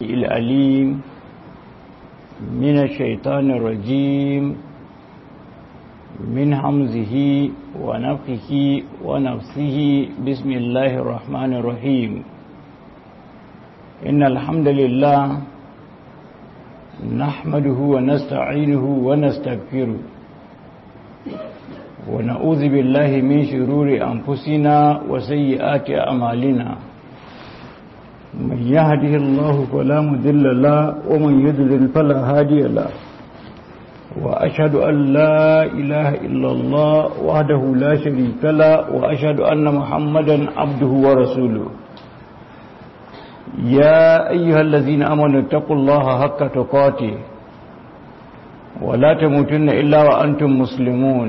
الأليم من الشيطان الرجيم من حمزه ونفخه ونفسه بسم الله الرحمن الرحيم إن الحمد لله نحمده ونستعينه ونستغفره ونعوذ بالله من شرور أنفسنا وسيئات أعمالنا من يهده الله فلا مذل له ومن يضلل فلا هادي له وأشهد أن لا إله إلا الله وحده لا شريك له وأشهد أن محمدا عبده ورسوله يا أيها الذين أمنوا اتقوا الله حق تقاته ولا تموتن إلا وأنتم مسلمون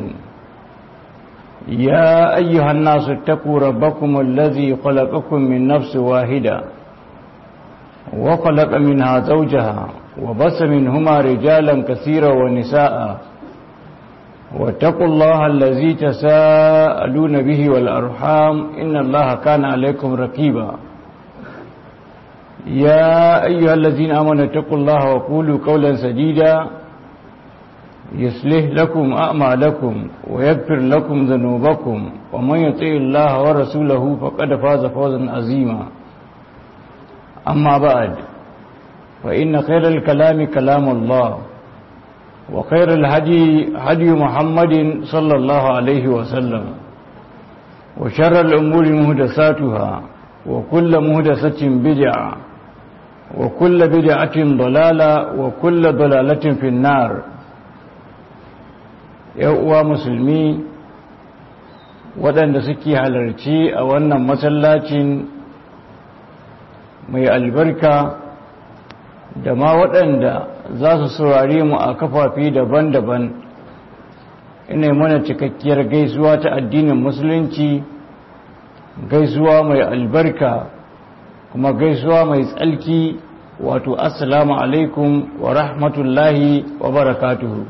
يا أيها الناس اتقوا ربكم الذي خلقكم من نفس واحدة وخلق منها زوجها وبس منهما رجالا كثيرا ونساء واتقوا الله الذي تساءلون به والأرحام إن الله كان عليكم رقيبا يا أيها الذين آمنوا اتقوا الله وقولوا قولا سديدا يصلح لكم أعمالكم ويغفر لكم ذنوبكم ومن يطع الله ورسوله فقد فاز فوزا عظيما أما بعد فإن خير الكلام كلام الله وخير الهدي هدي محمد صلى الله عليه وسلم وشر الأمور مهدساتها وكل مهدسة بدعة وكل بدعة ضلالة وكل ضلالة في النار uwa musulmi waɗanda suke halarci a wannan masallacin mai albarka da ma waɗanda za su saurare mu a kafafi daban-daban ina mana cikakkiyar gaisuwa ta addinin musulunci gaisuwa mai albarka kuma gaisuwa mai tsalki wato assalamu alaikum wa rahmatullahi wa barakatuhu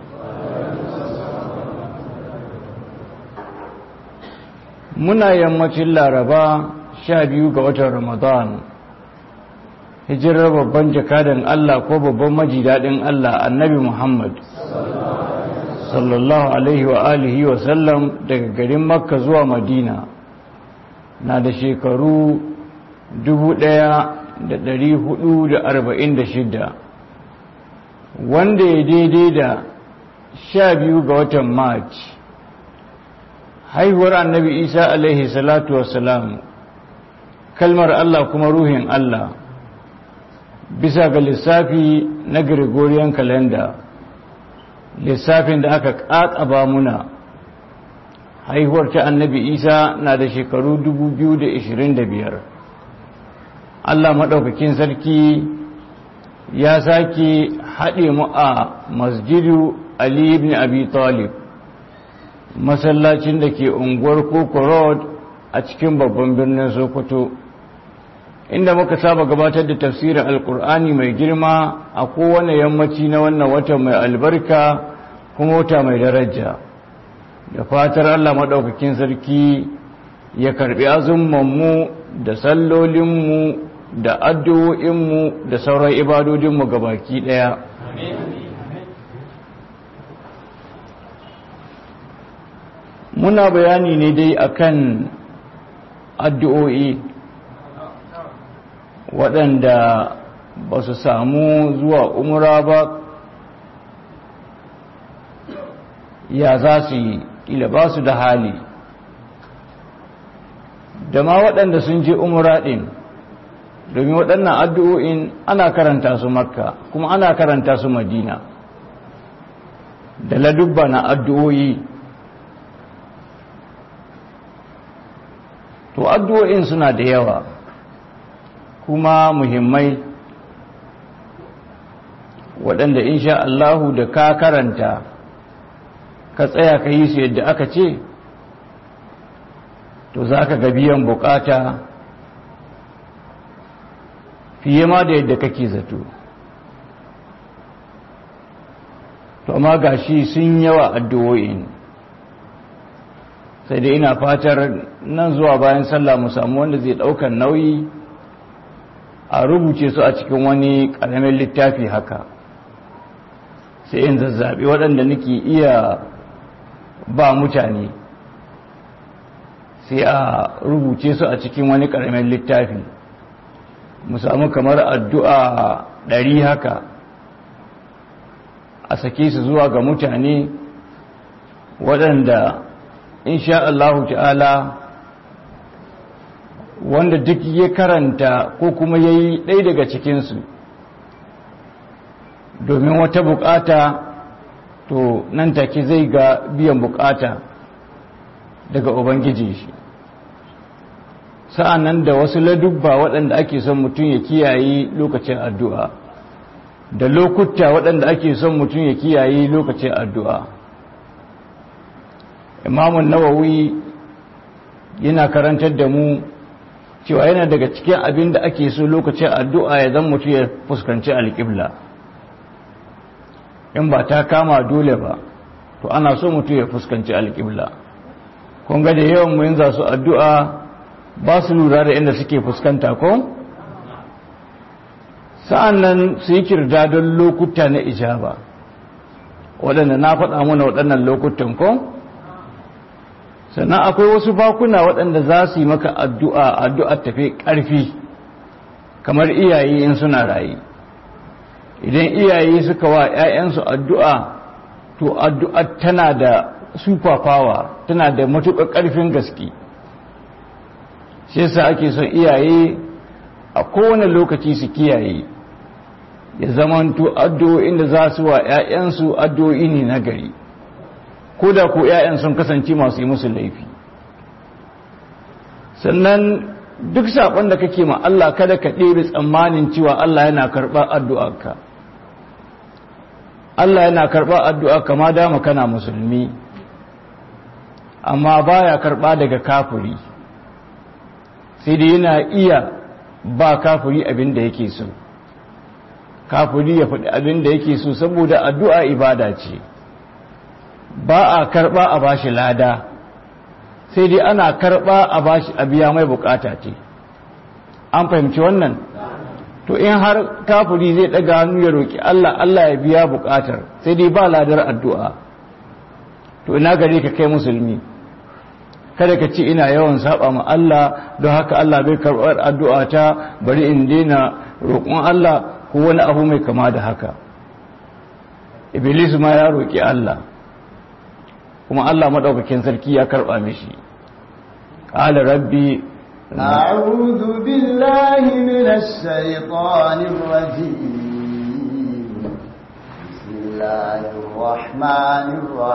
muna yammacin laraba sha biyu ga watan ramadan hijirar babban jakadan Allah ko babban majidadin Allah annabi Muhammad sallallahu alaihi wa alihi wa sallam daga garin makka zuwa madina na da shekaru 1446 wanda ya daidai da sha biyu ga watan march haihuwar annabi isa alaihi salatu wasalam kalmar Allah kuma ruhin Allah bisa ga lissafi na Gregorian calendar lissafin da aka ƙaƙaba muna haihuwar ta annabi isa na da shekaru 2025 Allah maɗaukakin sarki ya sake haɗe mu a masjidu Ali ibn Abi Talib masallacin da ke unguwar Koko Road a cikin babban birnin Sokoto inda muka saba gabatar da tafsirin alkur'ani mai girma a kowane yammaci na wannan wata mai albarka kuma wata mai daraja da fatar Allah maɗaukakin sarki ya karɓi azummanmu da sallolinmu da addu'o'inmu da sauran ibadodinmu gabaki ɗaya muna bayani ne dai akan addu'o'i waɗanda ba su samu zuwa umura ba ya za su yi ƙila ba su da hali da ma waɗanda sun je umura ɗin domin waɗannan addu'o'in ana karanta su makka kuma ana karanta su madina da ladubba na addu'o'i to addu'o'in suna da yawa kuma muhimmai waɗanda insha Allahu da ka karanta ka tsaya ka yi su yadda aka ce to za ka ga biyan bukata fiye ma da yadda kake zato to amma gashi sun yawa addu'o'in sai dai ina fatar nan zuwa bayan sallah mu samu wanda zai ɗaukar nauyi a rubuce su a cikin wani ƙaramin littafi haka sai in zazzaɓi waɗanda nake iya ba mutane sai a rubuce su a cikin wani ƙaramin littafi mu samu kamar addu'a ɗari haka a sake su zuwa ga mutane waɗanda insha Allahu ta'ala wanda duk ya karanta ko kuma ya yi ɗai daga cikinsu domin wata bukata to nan take zai ga biyan bukata daga ubangiji shi sa'an nan da wasu ladubba waɗanda ake son mutum ya kiyaye lokacin addu'a da lokuta waɗanda ake son mutum ya kiyaye lokacin addu'a imamun nawawi yana karantar da mu cewa yana daga cikin abin da ake so lokacin addu'a ya zan mutum ya fuskanci alƙibla in ba ta kama dole ba to ana so mutum ya fuskanci alƙibla kun ga da yawan mu za su addu'a ba su lura da inda suke fuskanta ko sa'an nan su yi kirda don lokuta na ijaba waɗanda na faɗa mana waɗannan lokutan ko sannan akwai wasu bakuna waɗanda za su yi maka addu'a addu'a tafi ƙarfi kamar iyaye in suna rayu idan iyaye suka wa ‘ya'yansu addu'a to addu'a tana da super power tana da matuƙar ƙarfin gaske shi yasa ake son iyaye a kowane lokaci su kiyaye ya zamanto addu'o'in da za su wa ‘ya'yansu addu'o'i ne na gari ko da ko ‘ya'yan sun kasance masu yi musu laifi sannan duk saƙon da kake ma Allah kada ka ɗebe tsammanin cewa Allah yana karɓar addu'arka Allah yana karɓar addu'a kama dama kana musulmi amma baya karɓa daga kafuri sai dai yana iya ba kafuri abin da yake so kafuri ya faɗi abin da yake so saboda addu'a ibada ce ba a karɓa a bashi lada sai dai ana karɓa a bashi a biya mai bukata ce an fahimci wannan to in har kafuri zai ɗaga hannu ya roƙi Allah Allah ya biya bukatar sai dai ba ladar addu'a to ina gare ka kai musulmi kada ka ce ina yawan saba ma Allah don haka Allah bai karɓar addu'a ta bari in daina roƙon Allah ko wani abu mai kama da haka iblis ma ya roƙi Allah kuma Allah maɗaukakin sarki ya karɓa mishi ƙala rabbi أعوذ بالله من الشيطان الرجيم بسم الله الرحمن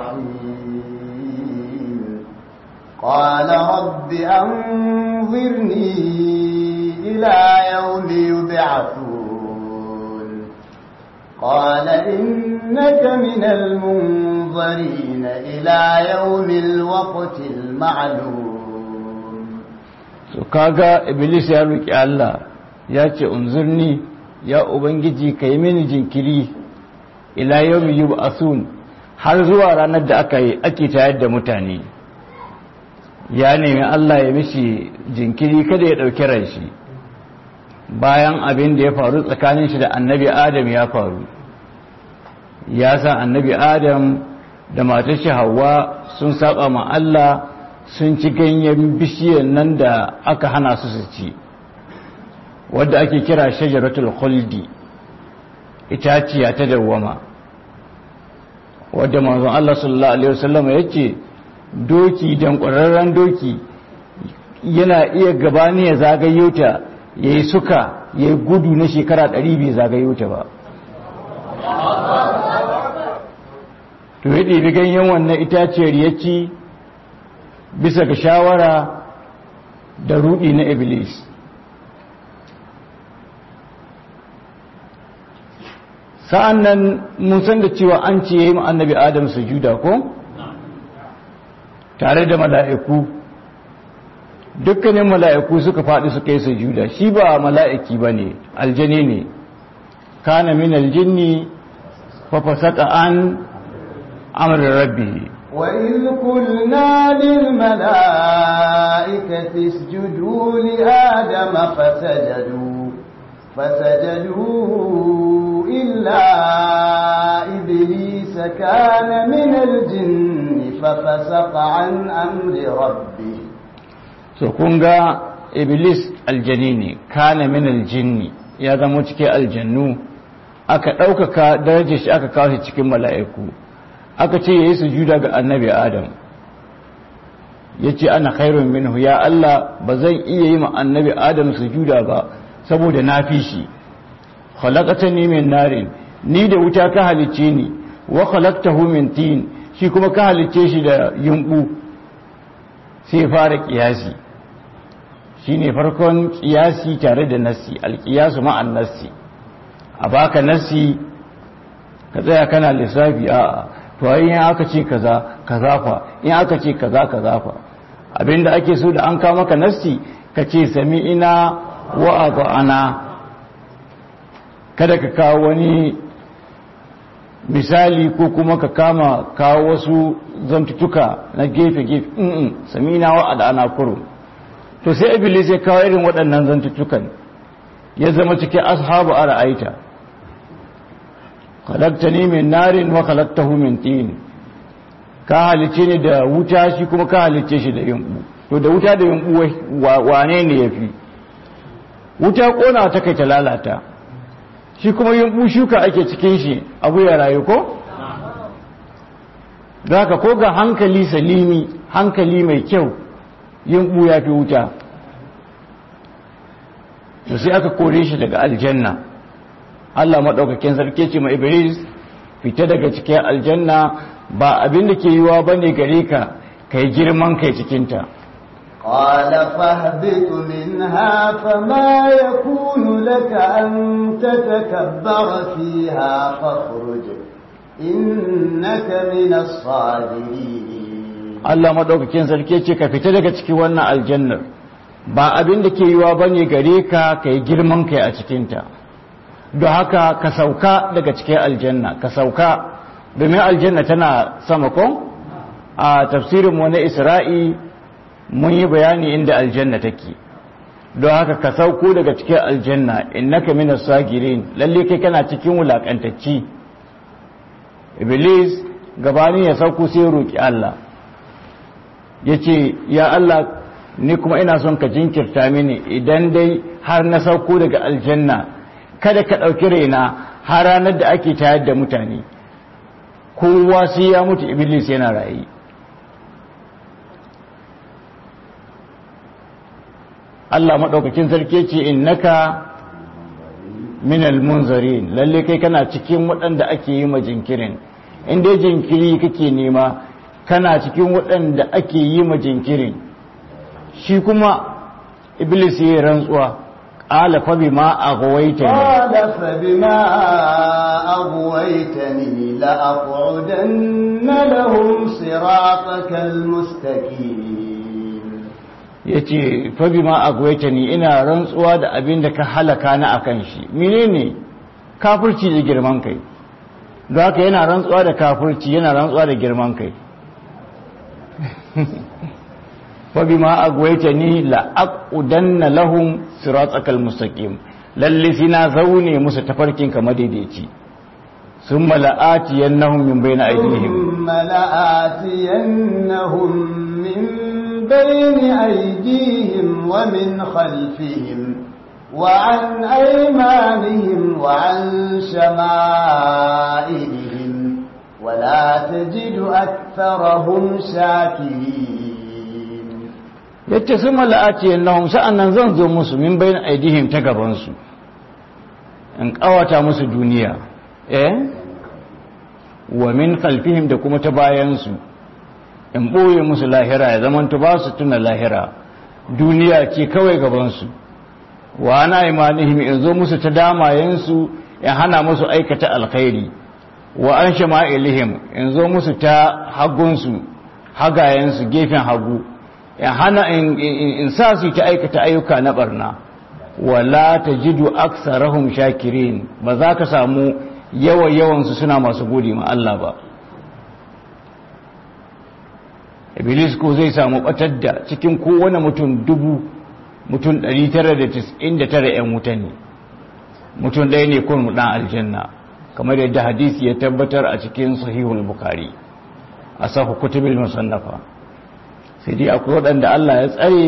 الرحيم قال رب أنظرني إلى يوم يبعثون قال إنك من المنظرين إلى يوم الوقت المعلوم so kaga iblis ya roki Allah ya ce unzurni ya ubangiji kai mini jinkiri ila yawmi yub'asun har zuwa ranar da aka yi ake tayar da mutane ya nemi Allah ya mishi jinkiri kada ya dauki ran shi bayan abin da ya faru tsakanin shi da annabi adam ya faru ya san annabi adam da matar shi hawa sun saba ma Allah sun ci ganyen bishiyar nan da aka hana su su ci wadda ake kira shajaratul khuldi itaciya ta dawwama wadda manzon Allah sallallahu alaihi wasallam ya ce doki dan ƙwararren doki yana iya gabani ya zagayo ta yayi suka yayi gudu na shekara 100 bai zagayo ta ba to ya ɗebi ganyen wannan itaciyar ya ci bisa ga shawara da rudi na iblis sa'an nan mun san da cewa an ce yi annabi adam sujuda ko tare da mala'iku dukkanin mala'iku suka faɗi suka yi sujuda shi ba mala'iki ba ne aljani ne kana min aljinni fafasaka an amurin rabbi وإذ قلنا للملائكة اسجدوا لآدم فسجدوا فسجدوا إلا إبليس كان من الجن ففسق عن أمر ربه so kun ga iblis aljani ne kana min aljinni ya zama cikin aljannu aka ɗaukaka darajar shi aka kawo shi cikin mala'iku aka ce yayi sujuda ga annabi adam yace ana khairun minhu ya Allah ba zan iya yi ma annabi adam sujuda ba saboda na fi shi khalaqatani min narin ni da wuta ka halicce ni wa khalaqtahu min tin shi kuma ka halicce shi da yumbu sai fara kiyasi shine farkon kiyasi tare da nassi alkiyasu ma'an nassi a baka nassi ka tsaya kana lissafi a to in aka ce kaza kaza fa in aka ce kaza kaza fa abinda ake so da an kawo maka nassi ka ce sami'ina wa ata'ana kada ka kawo wani misali ko kuma ka kama kawo wasu zantutuka na gefe-gefe in sami'ina wa ata'ana kurum to sai iblis ya kawo irin waɗannan zantutukan ya zama cikin ashabu a ra'aita khalaqtani min narin wa khalaqtahu min tin ka halice ni da wuta shi kuma ka halice shi da yumbu to da wuta da yumbu wane ne yafi wuta kona ta kai ta lalata shi kuma yumbu shuka ake cikin shi abu ya rayu ko zaka ko ga hankali salimi hankali mai kyau yumbu ya fi wuta to sai aka kore shi daga aljanna Allah maɗaukakin sarki ce ma Iblis fita daga cikin aljanna ba abin da ke yiwa ba ne gare ka kai girman kai cikinta قال فاهبط منها فما يكون لك أن تتكبر فيها فاخرج إنك من الصادرين Allah maɗaukakin sarki ce ka fita daga cikin wannan aljannar ba abin da ke yiwa ba ne gare ka kai girman kai a cikinta don haka ka sauka daga cikin aljanna ka sauka domin aljanna tana sama ko a tafsirin mu na isra'i mun yi bayani inda aljanna take don haka ka sauko daga cikin aljanna innaka minas sagirin lalle kai kana cikin wulakantacci iblis gabanin ya sauko sai roki Allah yace ya Allah ni kuma ina son ka jinkirta mini idan dai har na sauko daga aljanna kada ka ɗauki raina har ranar da ake tayar da mutane kowa sai ya mutu iblis yana rayu Allah maɗaukakin sarki ce innaka minal munzarin lalle kai kana cikin waɗanda ake yi ma jinkirin in dai jinkiri kake nema kana cikin waɗanda ake yi ma jinkirin shi kuma iblis ya rantsuwa قال فبما أغويتني قال فبما أغويتني لأقعدن لهم صراطك المستقيم yace fa bima agwaitani ina rantsuwa da abin da ka halaka na akan shi menene kafirci da girman kai don haka yana rantsuwa da kafirci yana rantsuwa da girman kai fabima agwaitani la aqudanna lahum siratakal mustaqim lalle sina zaune musu tafarkin ka madaidaici summa la'atiyannahum min bayni aydihim thumma la'atiyannahum min bayni aydihim wa min khalfihim وعن أيمانهم وعن شمائلهم ولا تجد أكثرهم شاكرين yace sun mala'ati annahum sa'annan zan zo musu min bayin aidihim ta gaban su in kawata musu duniya eh wa min khalfihim da kuma ta bayan su in boye musu lahira ya zaman to ba su tuna lahira duniya ce kawai gaban su wa ana imanihim in zo musu ta damayen su in hana musu aikata alkhairi wa an shama'ilihim in zo musu ta hagun su hagayen su gefen hagu in hana in sa su ta aikata ayyuka na barna wala tajidu aksarahum shakirin ba za ka samu yawa yawan su suna masu gode ma Allah ba iblis ko zai samu batar da cikin kowane mutum dubu mutum 999 'yan wuta ne mutum ɗaya ne kun ɗan aljanna kamar yadda hadisi ya tabbatar a cikin sahihul bukari a sahu kutubul musannafa sai dai akwai waɗanda Allah ya tsare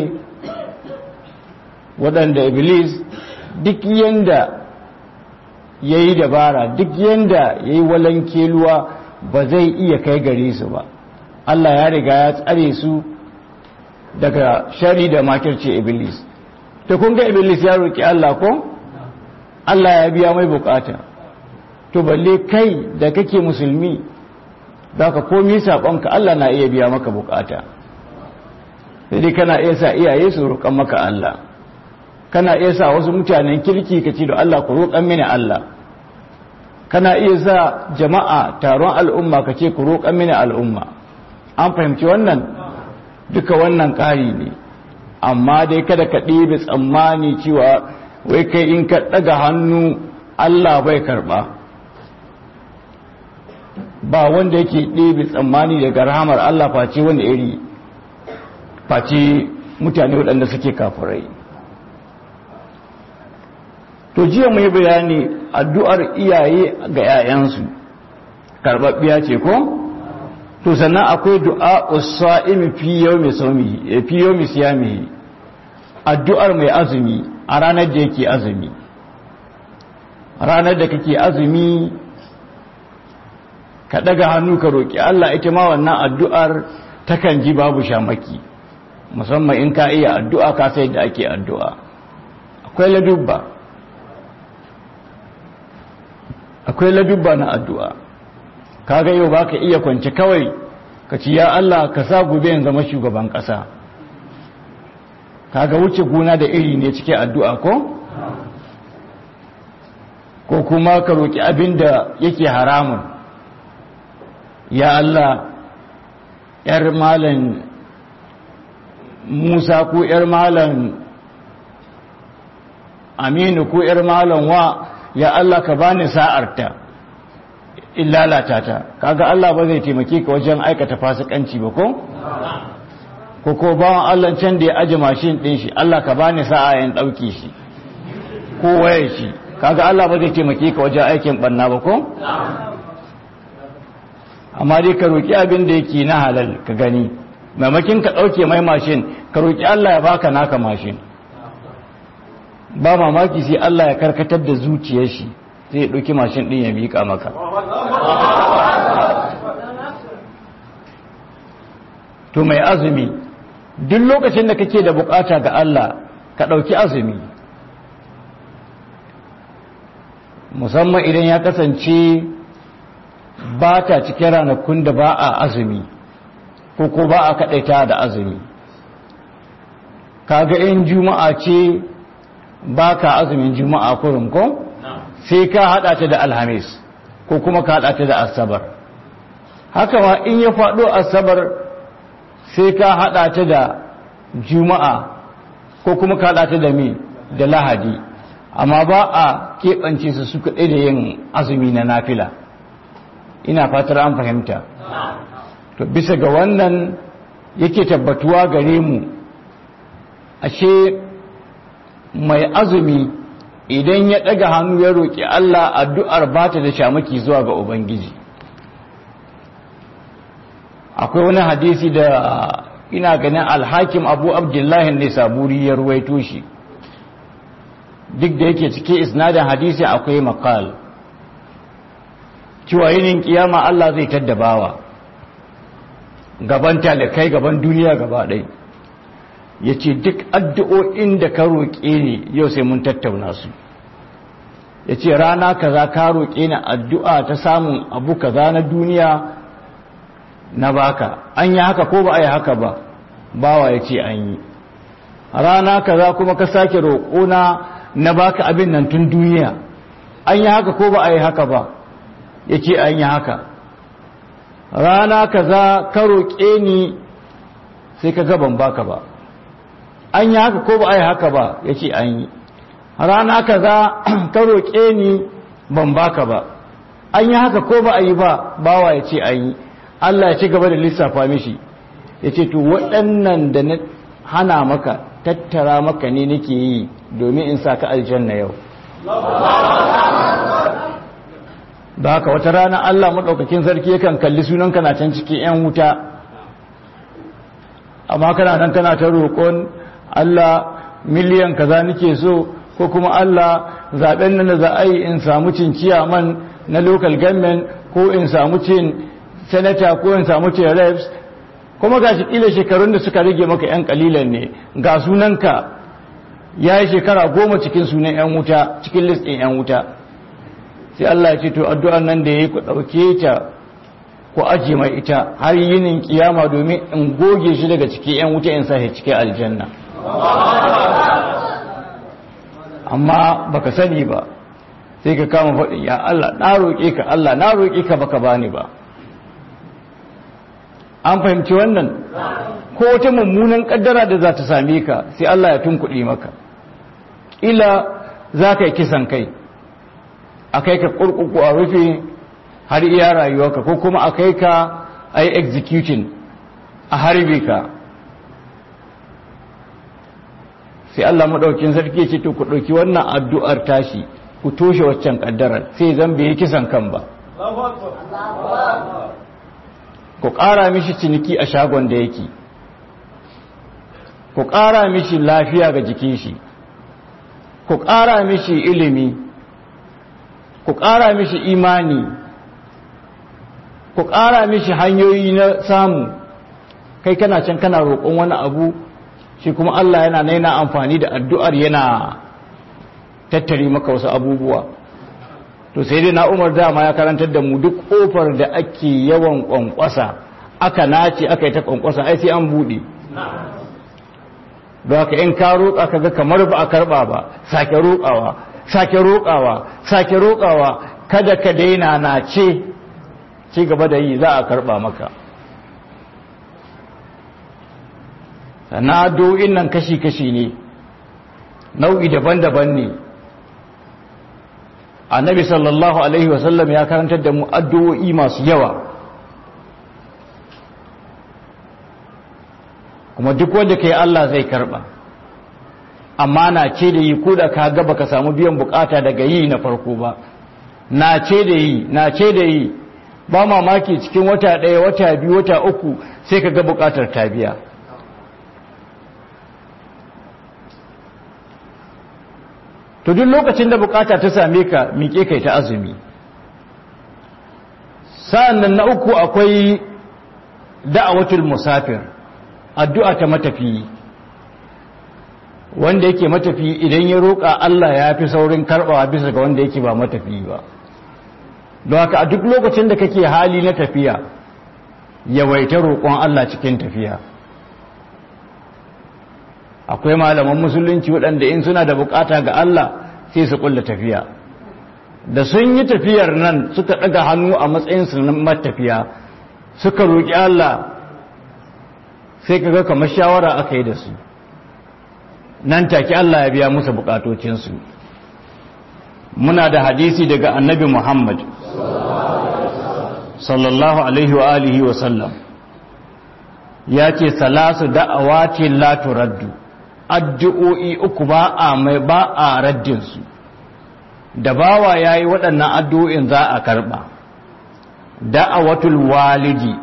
waɗanda iblis duk yanda ya yi dabara duk yanda ya yi walankeluwa ba zai iya kai gare su ba Allah ya riga ya tsare su daga shari da makirce iblis ta kun ga iblis ya roƙi Allah ko Allah ya biya mai bukata to balle kai da kake musulmi za ka komi saƙonka Allah na iya biya maka bukata sai kana iya sa iyaye su roƙon maka Allah kana iya sa wasu mutanen kirki ka ce da Allah ku roƙon mini Allah kana iya sa jama'a taron al'umma ka ce ku roƙon mini al'umma an fahimci wannan duka wannan ƙari ne amma dai kada ka ɗebe tsammani cewa wai kai in ka ɗaga hannu Allah bai karɓa ba wanda yake ɗebe tsammani daga rahamar Allah face wanda iri face mutane waɗanda suke kafirai to jiya mai bayani addu'ar iyaye ga 'ya'yansu karɓaɓɓiya ce ko? to sannan akwai du'a usa'imi fi yawmi sawmihi fi yawmi siyamihi addu'ar mai azumi a ranar da yake azumi ranar da kake azumi ka daga hannu ka roki Allah ita ma wannan addu'ar takan ji babu shamaki musamman in ka iya addu'a ka sai da ake addu'a akwai ladubba akwai ladubba na addu'a kaga yau baka iya kwance kawai ka ci ya Allah ka sa gobe in zama shugaban kasa kaga wuce gona da iri ne cike addu'a ko ko kuma ka roki abin da yake haramun ya Allah yar malan Musa ko yar malan Aminu ko yar malan wa ya Allah ka bani sa'arta in lalata ta kaga Allah ba zai taimake ka wajen aikata fasikanci ba ko ko ko bawan Allah can da ya aje mashin din shi Allah ka bani sa'a in dauke shi ko waye shi kaga Allah ba zai taimake ka wajen aikin banna ba ko amma dai ka roki abin da yake na halal ka gani maimakin ka dauke mai mashin ka roki Allah ya baka naka mashin ba mamaki sai Allah ya karkatar da zuciyar shi zai ɗauki mashin ɗin ya miƙa maka to mai azumi duk lokacin da kake da bukata ga Allah ka ɗauki azumi musamman idan ya kasance ba ta cikin ranakun da ba a azumi ko ko ba a kaɗaita da azumi kaga in juma'a ce ba ka azumin juma'a kurin ko? sai ka haɗa ta da alhamis ko kuma ka haɗa ta da asabar haka ma in ya faɗo asabar sai ka haɗa ta da juma'a ko kuma ka haɗa ta da mi da lahadi amma ba a keɓance su su kaɗai da yin azumi na nafila ina fatar an fahimta to bisa ga wannan yake tabbatuwa gare mu ashe mai azumi idan ya ɗaga hannu ya roƙi Allah addu'ar ba ta da shamaki zuwa ga Ubangiji akwai wani hadisi da ina ganin alhakim abu abdullahi ne saburi ya ruwaito shi duk da yake cike isnadin hadisi akwai makal cewa yinin kiyama Allah zai taddabawa gaban talakai gaban duniya gaba ɗai ya ce duk addu'o'in da ka roƙe ni yau sai mun tattauna su ya ce rana kaza ka roƙe ni addu'a ta samun abu kaza na duniya na baka an yi haka ko ba a yi haka ba bawa ya ce an yi rana kaza kuma ka sake roƙona na baka abin nan tun duniya an yi haka ko ba a yi haka ba ya ce an yi haka rana kaza ka roƙe ni sai ka gaban baka ba an yi haka ko ba a yi haka ba ya ce an yi rana kaza ka roƙe ni ban baka ba an yi haka ko ba a yi ba bawa ya ce an yi Allah ya ci gaba da lissafa mishi ya ce to waɗannan da na hana maka tattara maka ne nake yi domin in sa ka aljanna yau da haka wata rana Allah maɗaukakin sarki yakan kalli sunanka na can cikin 'yan wuta amma kana nan kana ta roƙon Allah miliyan kaza nake so ko kuma Allah zaben nan da za a yi in samu cin ciyaman na local government ko in samu cin senator ko in samu cin reps kuma ga shi ƙila shekarun da suka rage maka 'yan kalilan ne ga sunanka ya yi shekara goma cikin sunan 'yan wuta cikin list ɗin 'yan wuta sai Allah ya ce to addu'an nan da ya yi ku ɗauke ta ku aje mai ita har yinin kiyama domin in goge shi daga cikin 'yan wuta in sa shi cikin aljanna amma baka sani ba sai ka kama faɗi ya Allah na roƙe ka Allah na roƙe ka baka bani ba an fahimci wannan ko wata mummunan kaddara da za ta same ka sai Allah ya tunkuɗe maka ila za ka yi kisan kai a kai ka kurkuku a rufe har iya rayuwarka ko kuma a kai ka a yi executing a harbe ka sai Allah maɗaukin sarki ce to ku ɗauki wannan addu'ar tashi ku toshe waccan ƙaddarar sai zan bai kisan kan ba ku ƙara mishi ciniki a shagon da yake ku ƙara mishi lafiya ga jikin shi ku ƙara mishi ilimi ku ƙara mishi imani ku ƙara mishi hanyoyi na samu kai kana can kana roƙon wani abu shi kuma Allah yana na yana amfani da addu'ar yana tattare maka wasu abubuwa to sai dai na umar dama ya karantar da mu duk ƙofar da ake yawan ƙwanƙwasa aka nace aka yi ta ƙwanƙwasa ai sai an buɗe don haka in ka roƙa ka ga kamar ba a karɓa ba sake roƙawa sake roƙawa sake roƙawa kada ka daina na ce ci gaba da yi za a karɓa maka na addu'o'in nan kashi-kashi ne nau'i daban-daban ne annabi sallallahu alaihi wasallam ya karantar da mu addu'o'i masu yawa kuma duk wanda ka yi Allah zai karɓa amma na ce da yi ko da ka gaba ka samu biyan bukata daga yi na farko ba na ce da yi na ce da yi ba mamaki cikin wata ɗaya wata biyu wata uku sai ka ga bukatar ta biya to duk lokacin da bukata ta same ka miƙe kai ta azumi sa'annan na uku akwai da'awatul musafir addu'a ta matafiyi wanda yake matafiyi idan ya roƙa Allah ya fi saurin karɓawa bisa ga wanda yake ba matafiyi ba don haka a duk lokacin da kake hali na tafiya yawaita roƙon Allah cikin tafiya akwai malaman musulunci waɗanda in suna da bukata ga Allah sai su kulla tafiya da sun yi tafiyar nan suka ɗaga hannu a matsayinsu na matafiya suka roƙi Allah sai ka ga kamar shawara aka yi da su nan take Allah ya biya musu bukatocinsu muna da hadisi daga annabi Muhammad sallallahu alaihi wa alihi wa sallam ya ce salasu da'awati la turaddu addu'o'i uku ba a mai ba a raddinsu da bawa ya yi waɗannan addu'o'in za a karɓa da'awatul walidi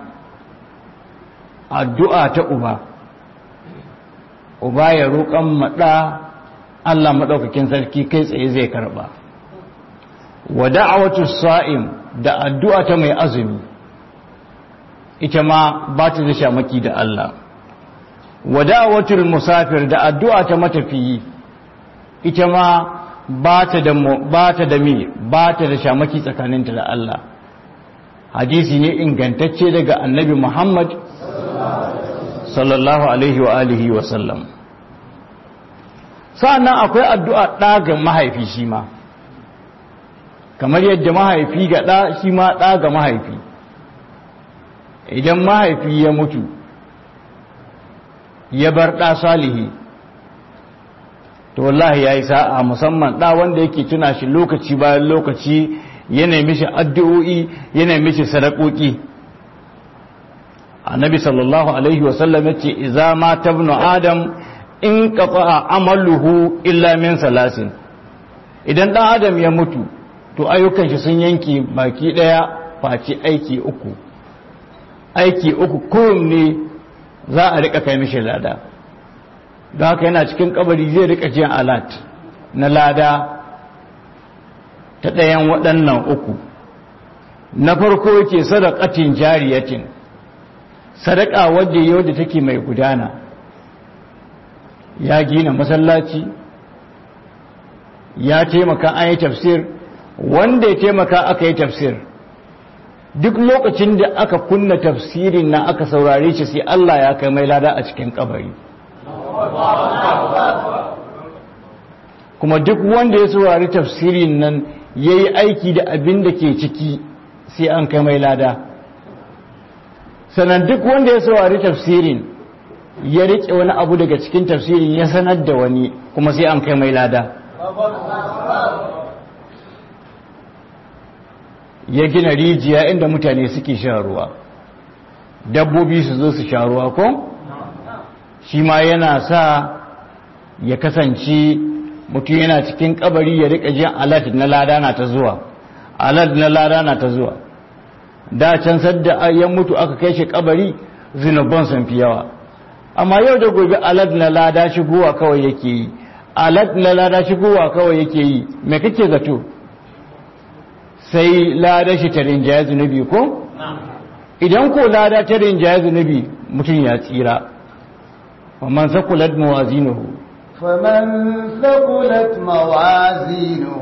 addu'a ta uba uba ya roƙon maɗa Allah maɗaukakin sarki kai tsaye zai karɓa wa da'awatul sa'im da addu'a ta mai azumi ita ma ba ta da shamaki da Allah wadawatul musafir da addu'a ta matafiyi ita ma ba ta da ba ta da mi ba ta da shamaki tsakaninta da Allah hadisi ne ingantacce daga annabi Muhammad sallallahu alaihi wa alihi wa sallam sa'annan akwai addu'a ɗa ga mahaifi shi ma kamar yadda mahaifi ga ɗa shi ma ɗa ga mahaifi idan mahaifi ya mutu ya bar ɗa salihi to wallahi ya yi sa'a musamman ɗa wanda yake tuna shi lokaci bayan lokaci yana mishi addu'o'i yana mishi sadakoki annabi sallallahu alaihi wasallam ya ce iza ma tabnu adam in qata'a amaluhu illa min salasin idan ɗan adam ya mutu to ayyukan shi sun yanke baki ɗaya face aiki uku aiki uku kowanne za a rika kai mishi lada don haka yana cikin kabari zai rika jin alat na lada ta ɗayan waɗannan uku na farko yake sadaqatin jariyatin sadaka wadda yau da take mai gudana ya gina masallaci ya taimaka an yi tafsir wanda ya taimaka aka yi tafsir duk lokacin da aka kunna tafsirin na aka saurare shi sai Allah ya kai mai lada a cikin kabari kuma duk wanda ya saurari tafsirin nan ya yi aiki da abin da ke ciki sai an kai mai lada sannan duk wanda ya saurari tafsirin ya riƙe wani abu daga cikin tafsirin ya sanar da wani kuma sai an kai mai lada ya gina rijiya inda mutane suke shan ruwa dabbobi su zo su sha ruwa ko shi ma yana sa ya kasance mutum yana cikin kabari ya rika jin alat na lada na ta zuwa alat na lada na ta zuwa da can sadda ya mutu aka kai shi kabari zinubban sun fi yawa amma yau da gobe alat na lada shigowa kawai yake yi alat na lada shigowa kawai yake yi me kake zato sai lada shi ta rinjaya zunubi ko idan ko lada ta rinjaya zunubi mutum ya tsira ومن ثقلت موازينه فمن ثقلت موازينه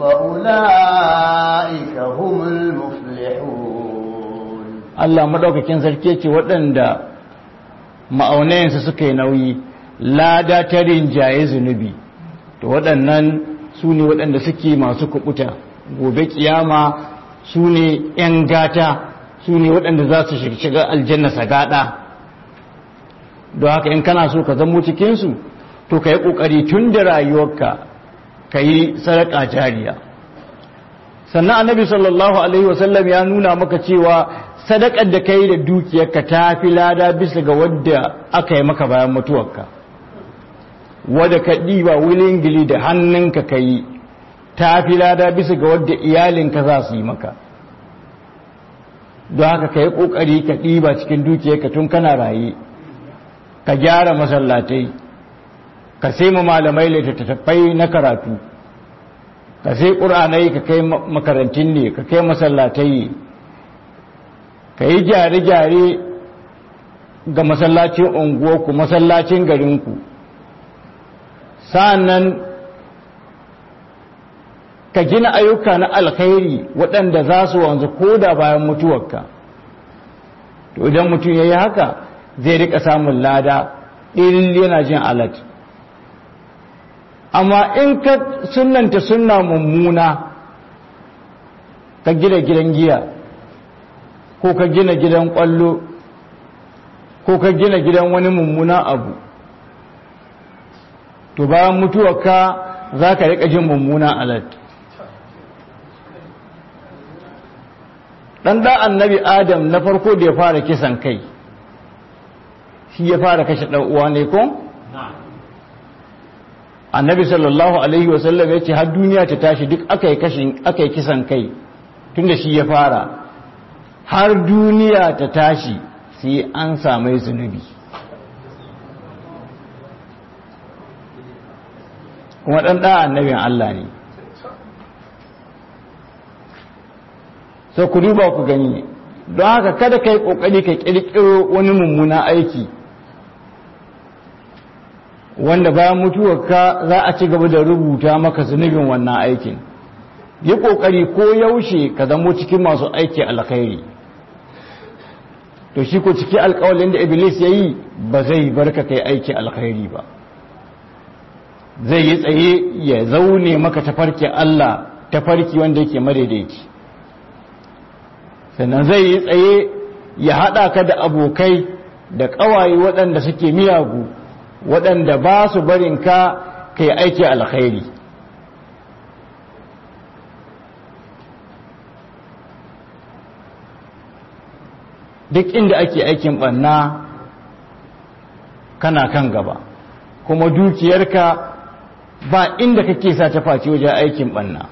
فأولئك هم المفلحون Allah madaukakin sarki ce waɗanda ma'aunayensu suka yi nauyi lada ta rinjaye zunubi to waɗannan su ne waɗanda suke masu kubuta gobe kiyama su ne 'yan gata su ne waɗanda za su shiga aljanna sagada don haka in kana so ka zamo cikinsu to ka yi ƙoƙari tun da rayuwarka ka yi sadaka jariya sannan annabi sallallahu alaihi wasallam ya nuna maka cewa sadakar da ka yi da dukiyarka ta fi lada bisa ga wadda aka yi maka bayan mutuwarka wadda ka ɗiba wilingili da hannunka ka yi ta fi lada bisa ga wadda iyalinka za su yi maka don haka ka yi ƙoƙari ka ɗiba cikin dukiyarka tun kana raye ka gyara masallatai ka sai ma malamai littattafai na karatu ka sai ƙur'anai ka kai makarantun ne ka kai masallatai ka yi gyare-gyare ga masallacin unguwarku masallacin garinku sa'annan ka gina ayyuka na alkhairi waɗanda za su wanzu ko da bayan mutuwarka to idan mutum ya yi haka zai rika samun lada ɗin yana jin alat amma in ka sunanta sunna mummuna ka gina gidan giya ko ka gina gidan ƙwallo ko ka gina gidan wani mummuna abu to bayan mutuwarka za ka rika jin mummuna alat ɗan da annabi adam na farko da ya fara kisan kai shi ya fara kashe ɗan uwa ne ko? annabi sallallahu alaihi wasallam ya ce har duniya ta tashi duk aka yi kisan kai tun da shi ya fara har duniya ta tashi sai an samai zunubi kuma ɗan ɗa annabin Allah ne sai ku duba ku gani don haka kada ka yi ƙoƙari ka ƙirƙiro wani mummuna aiki wanda bayan mutuwarka za a ci gaba da rubuta maka zunubin wannan aikin yi ƙoƙari ko yaushe ka zamo cikin masu aiki alkhairi to shi ko ciki alƙawalin da iblis ya yi ba zai barka kai aiki alkhairi ba zai yi tsaye ya zaune maka tafarki Allah tafarki wanda yake madaidaici sannan zai yi tsaye ya haɗa ka da abokai da ƙawaye waɗanda suke miyagu waɗanda ba su barin ka ka yi aiki alkhairi duk inda ake aikin ɓanna kana kan gaba kuma dukiyarka ba inda kake sa ta face wajen aikin banna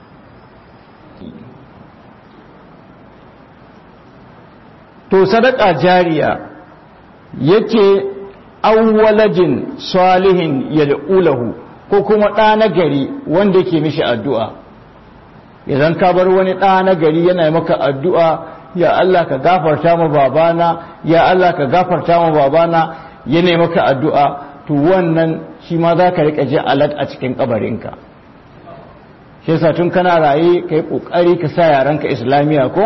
to sadaka jariya yake awwalajin salihin yad'ulahu ko kuma ɗa na gari wanda yake mishi addu'a idan ka bar wani ɗa na gari yana maka addu'a ya Allah ka gafarta ma babana ya Allah ka gafarta ma babana yana maka addu'a to wannan shi ma za ka riƙa ji alat a cikin ƙabarinka shi yasa tun kana raye ka yi ƙoƙari ka sa yaranka islamiyya ko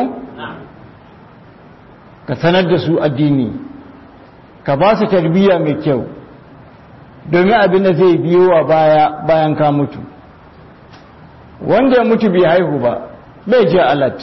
ka sanar da su addini ka ba su tarbiyya mai kyau domin abin da zai biyo wa baya bayan ka mutu wanda ya mutu bai haihu ba bai je alat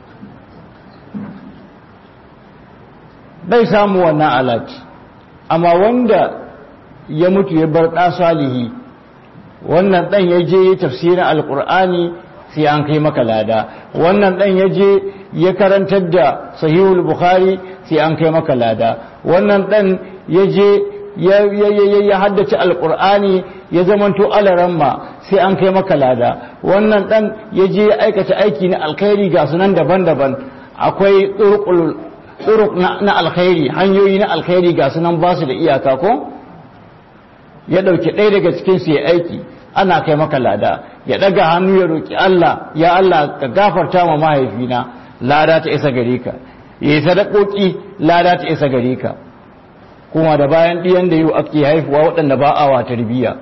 bai samu wannan alat amma wanda ya mutu ya bar ɗa salihi wannan ɗan ya je tafsirin alƙur'ani sai an kai maka lada wannan ɗan ya je ya karantar da sahihul bukhari sai an kai maka lada wannan ɗan ya je ya haddace alƙur'ani ya zamanto alaramma sai an kai maka lada wannan ɗan ya je ya aikata aiki na alkhairi ga sunan daban-daban akwai tsuruk na alkhairi hanyoyi na alkhairi ga sunan ba su da iyaka ko ya ɗauki ɗaya daga cikinsu ya aiki ana kai maka lada ya ɗaga hannu ya roƙi Allah ya Allah ka gafarta ma mahaifina lada ta isa gare ka ya yi sadakoki lada ta isa gare ka kuma da bayan ɗiyan da yau ake haifuwa waɗanda ba a wa tarbiyya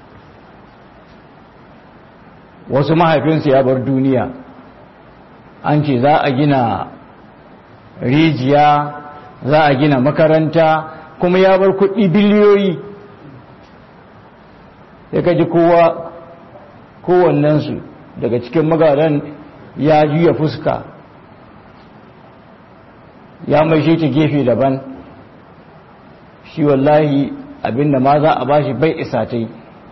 wasu mahaifinsu ya bar duniya an ce za a gina rijiya za a gina makaranta kuma ya bar kuɗi biliyoyi ya kaji kowa kowannensu daga cikin magadan ya juya fuska ya mai shi ta gefe daban shi wallahi abinda ma za a bashi bai isa ta yi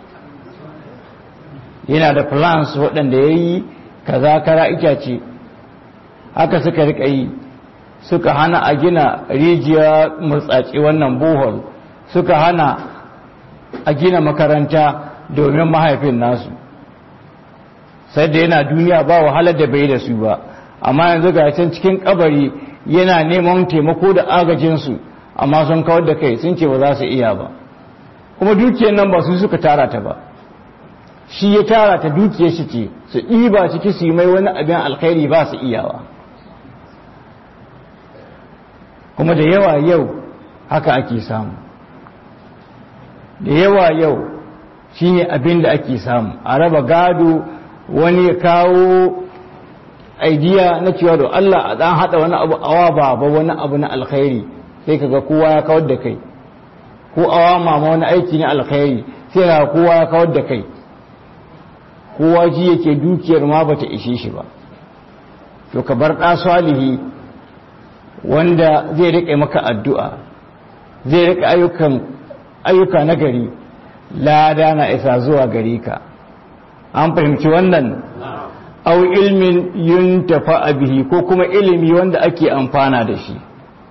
yana da plans waɗanda ya yi kaza kara itace haka suka rika yi suka hana a gina rijiya murtsaci wannan bohol suka hana a gina makaranta domin mahaifin nasu sai da yana duniya ba wahalar da bai da su ba amma yanzu ga can cikin kabari yana neman taimako da agajinsu amma sun kawar da kai sun ce ba za su iya ba kuma dukiyar nan ba su suka tara ta ba shi ya tara ta dukiyar shi ce su ɗiba ciki su yi mai wani abin alkhairi ba su iyawa kuma da yawa yau haka ake samu da yawa yau shi ne abin da ake samu a raba gado wani ya kawo aidiya na cewa da Allah a ɗan haɗa wani abu awa baba wani abu na alkhairi sai kaga kowa ya kawar da kai ko awa mama wani aiki na alkhairi sai kaga kowa ya kawar da kai kowa ji yake dukiyar ma bata ishe shi ba to ka bar ɗa salihi wanda zai riƙe maka addu'a zai riƙe ayyukan ayyuka na gari lada na isa zuwa gari ka an fahimci wannan au ilmin yuntafa bihi ko kuma ilimi wanda ake amfana da shi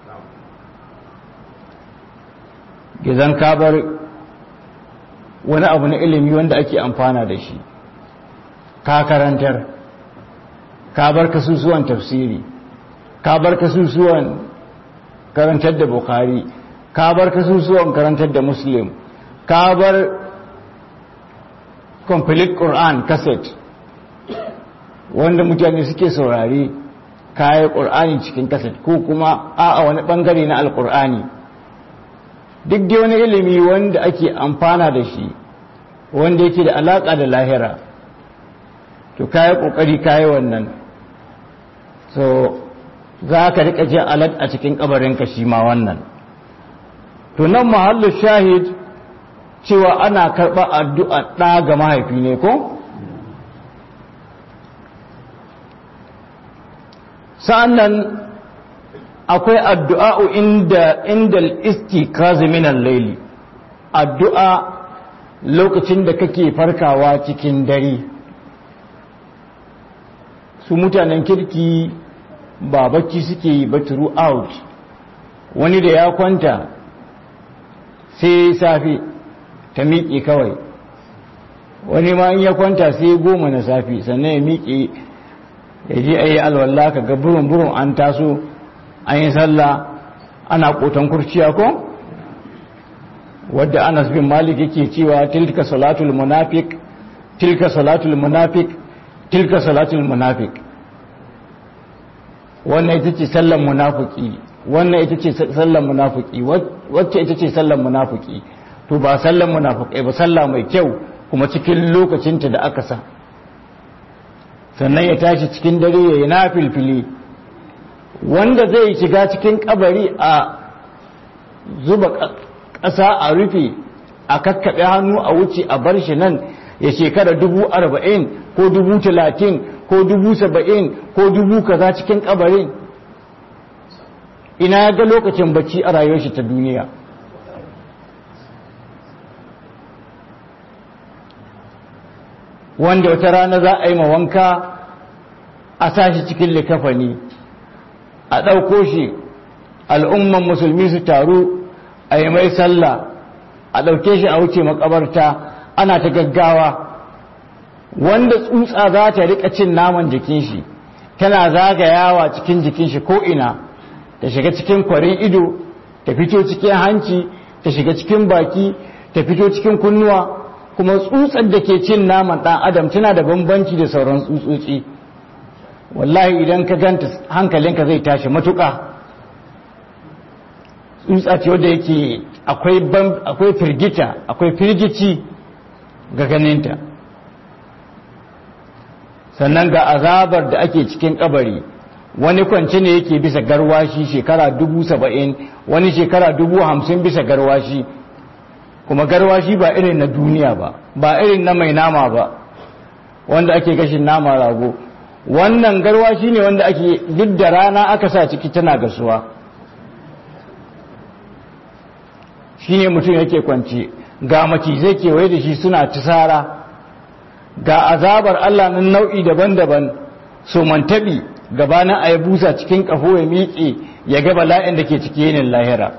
gizan kabar wani abu na ilimi wanda ake amfana da shi ka karantar ka bar kasusuwan tafsiri ka bar kasusuwan karantar da bukhari ka bar kasusuwan karantar da muslim ka bar complete quran cassette wanda mutane suke saurari kayan ƙur'ani cikin kaset ko kuma a wani ɓangare na alƙur'ani duk da wani ilimi wanda ake amfana da shi wanda yake da alaƙa da lahira to kayi ƙoƙari kayi wannan so za ka riƙa jin alat a cikin ƙabarinka shi ma wannan to nan mahallu shahid cewa ana karɓar addu'a ɗa ga mahaifi ne ko? sa'annan akwai addu'a'u inda inda istikazi minan laili addu'a lokacin da kake farkawa cikin dare su mutanen kirki ba bacci suke yi ba throughout wani da ya kwanta sai safe ta miƙe kawai wani ma in ya kwanta sai goma na safi sannan ya miƙe ya je a yi alwallah ka ga burin-burin an taso an yi sallah ana kotan kurciya ko wadda anas bin malik yake cewa tilka salatul munafiq tilka salatul munafiq tilka salatul munafiq wannan ita ce sallan munafiki wannan ita ce sallan munafiki wacce ita ce sallan munafiki to ba sallan munafiki ba sallah mai kyau kuma cikin lokacinta da aka sa sannan ya tashi cikin dare ya yi na filfili wanda zai shiga cikin kabari a zuba ƙasa a rufe a kakkaɓe hannu a wuce a bar shi nan ya shekara dubu arba'in ko dubu talatin ko dubu saba'in ko dubu kaza cikin kabarin ina ya ga lokacin bacci a rayuwar shi ta duniya wanda wata rana za a yi ma wanka a sashi cikin likafani a ɗauko shi al'umman musulmi su taru a yi mai sallah a ɗauke shi a wuce makabarta ana ta gaggawa wanda tsutsa za ta rika cin naman jikin shi tana zagayawa cikin jikin shi ko'ina ta shiga cikin kwarin ido ta fito cikin hanci ta shiga cikin baki ta fito cikin kunnuwa kuma tsutsar da ke cin naman ɗan adam tana da bambanci da sauran tsutsotsi wallahi idan ka ganta hankalinka zai tashi matuƙa tsutsa ce wadda yake akwai firgita akwai firgici ga ganinta sannan ga azabar da ake cikin kabari wani kwanci ne yake bisa garwashi shekara dubu saba'in wani shekara dubu hamsin bisa garwashi kuma garwashi ba irin na duniya ba ba irin na mai nama ba wanda ake gashin nama rago wannan garwashi ne wanda ake duk da rana aka sa ciki tana gasuwa shi ne mutum yake kwanci ga macizai kewaye da shi suna tisara ga azabar Allah na nau'i daban-daban so mantabi gabanin a busa cikin ƙafo ya miƙe ya ga bala'in da ke ciki yinin lahira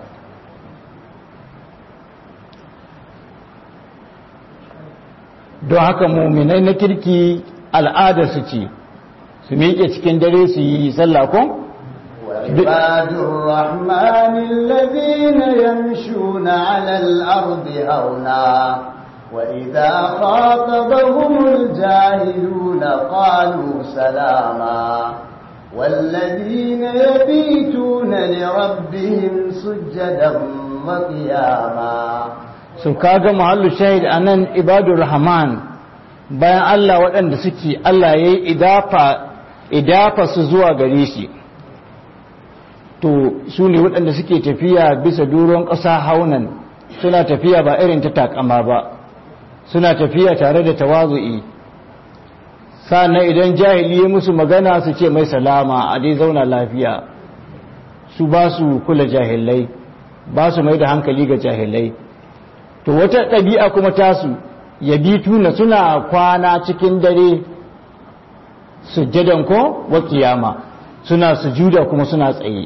don haka muminai na kirki al'ada su ce su miƙe cikin dare su yi sallah ko? وعباد الرحمن الذين يمشون على الأرض هونا وإذا خاطبهم الجاهلون قالوا سلاما والذين يبيتون لربهم سجدا وقياما su kaga mahallu shahid anan ibadur rahman bayan Allah waɗanda suke Allah ya yi idafa su zuwa gare shi to su ne waɗanda suke tafiya bisa duron ƙasa haunan suna tafiya ba irin ta takama ba suna tafiya tare da tawazu'i sannan idan jahili ya musu magana su ce mai salama a dai zauna lafiya su ba su kula jahilai ba su mai da hankali ga jahilai to wata ɗabi'a kuma tasu ya bi tuna suna kwana cikin dare sujjadan ko wa kiyama suna sujuda kuma suna tsaye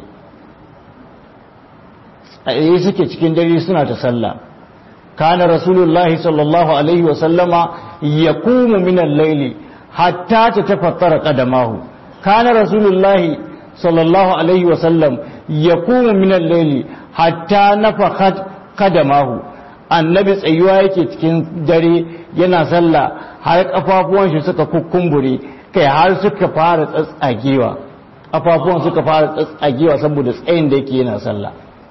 tsaye suke cikin dare suna ta sallah kana rasulullahi sallallahu alaihi wa sallama yaqumu min al-layli hatta tatafattara qadamahu kana rasulullahi sallallahu alaihi wa sallam yaqumu min al-layli hatta nafakhat qadamahu annabi tsayuwa yake cikin dare yana sallah har kafafuwan shi suka kukkumbure kai har suka fara tsatsagewa kafafuwan suka fara tsatsagewa saboda tsayin da yake yana sallah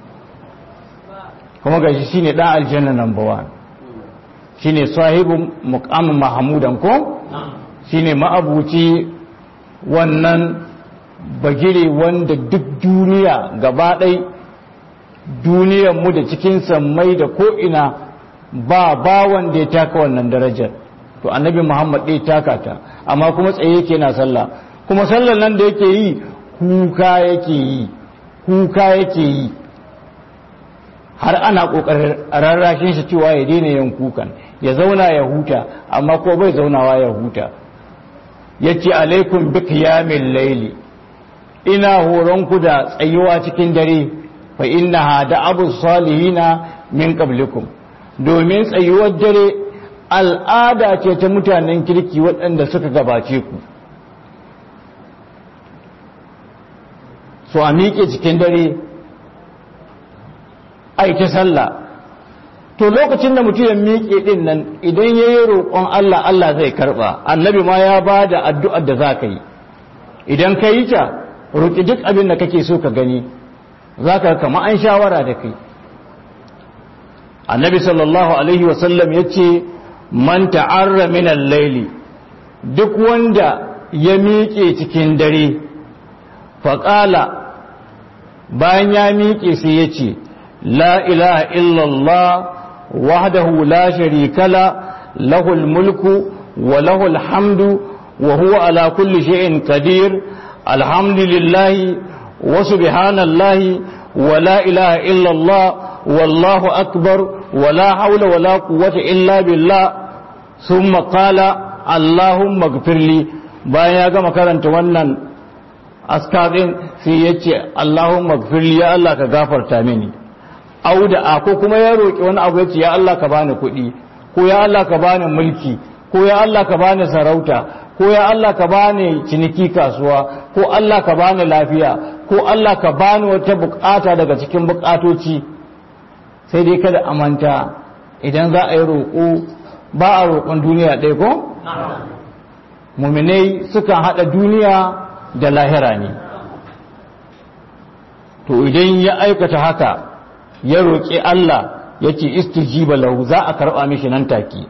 kuma gashi shine dan aljanna number 1 shine sahibu muqam mahmudan ko shine ma'abuci wannan bagire wanda duk duniya gaba ɗaya mu da cikin sammai da ko'ina ba ba wanda ya taka wannan darajar to annabi muhammad ɗaya taka ta amma kuma tsaye yake na sallah kuma sallar nan da yake yi kuka yake yi kuka yake yi har ana ƙoƙarin rarrashin shi cewa ya daina yin kukan ya zauna ya huta amma ko bai zaunawa ya huta ya ce alaikum bi qiyamil laili ina horonku da tsayuwa cikin dare fa innaha da abu salihina min qablikum domin tsayuwar dare al'ada ce ta mutanen kirki waɗanda suka gabace ku so a miƙe cikin dare a ta sallah to lokacin da mutum ya miƙe ɗin nan idan ya yi roƙon Allah Allah zai karɓa annabi ma ya ba da addu'ar da za ka yi idan ka yi ta roƙi duk abin da kake so ka gani za ka kama an shawara da kai annabi sallallahu alaihi wasallam ya ce man ta'arra min al-laili duk wanda ya miƙe cikin dare faƙala bayan ya miƙe sai ya ce la ilaha illallah wahdahu la sharika la lahul mulku wa lahul hamdu wa huwa ala kulli shay'in qadir alhamdulillahi wa subhanallahi wa la ilaha illallah wallahu akbar wa la hawla wa la quwwata illa billah thumma qala allahumma ighfirli bayan ya gama karanta wannan askarin sai ya ce Allahumma gfirli ya Allah ka gafarta mini auda a ko kuma ya roƙi wani abu ya ce ya Allah ka bani kuɗi ko ya Allah ka bani mulki ko ya Allah ka bani sarauta ko ya Allah ka bani ciniki kasuwa ko Allah ka bani lafiya ko Allah ka bani wata bukata daga cikin bukatoci sai dai kada a manta idan za a yi roƙo ba a roƙon duniya ɗaya ko muminai sukan haɗa duniya da lahira ne to idan ya aikata haka ya roƙi Allah ya ce istijiba lahu za a karɓa mishi nan take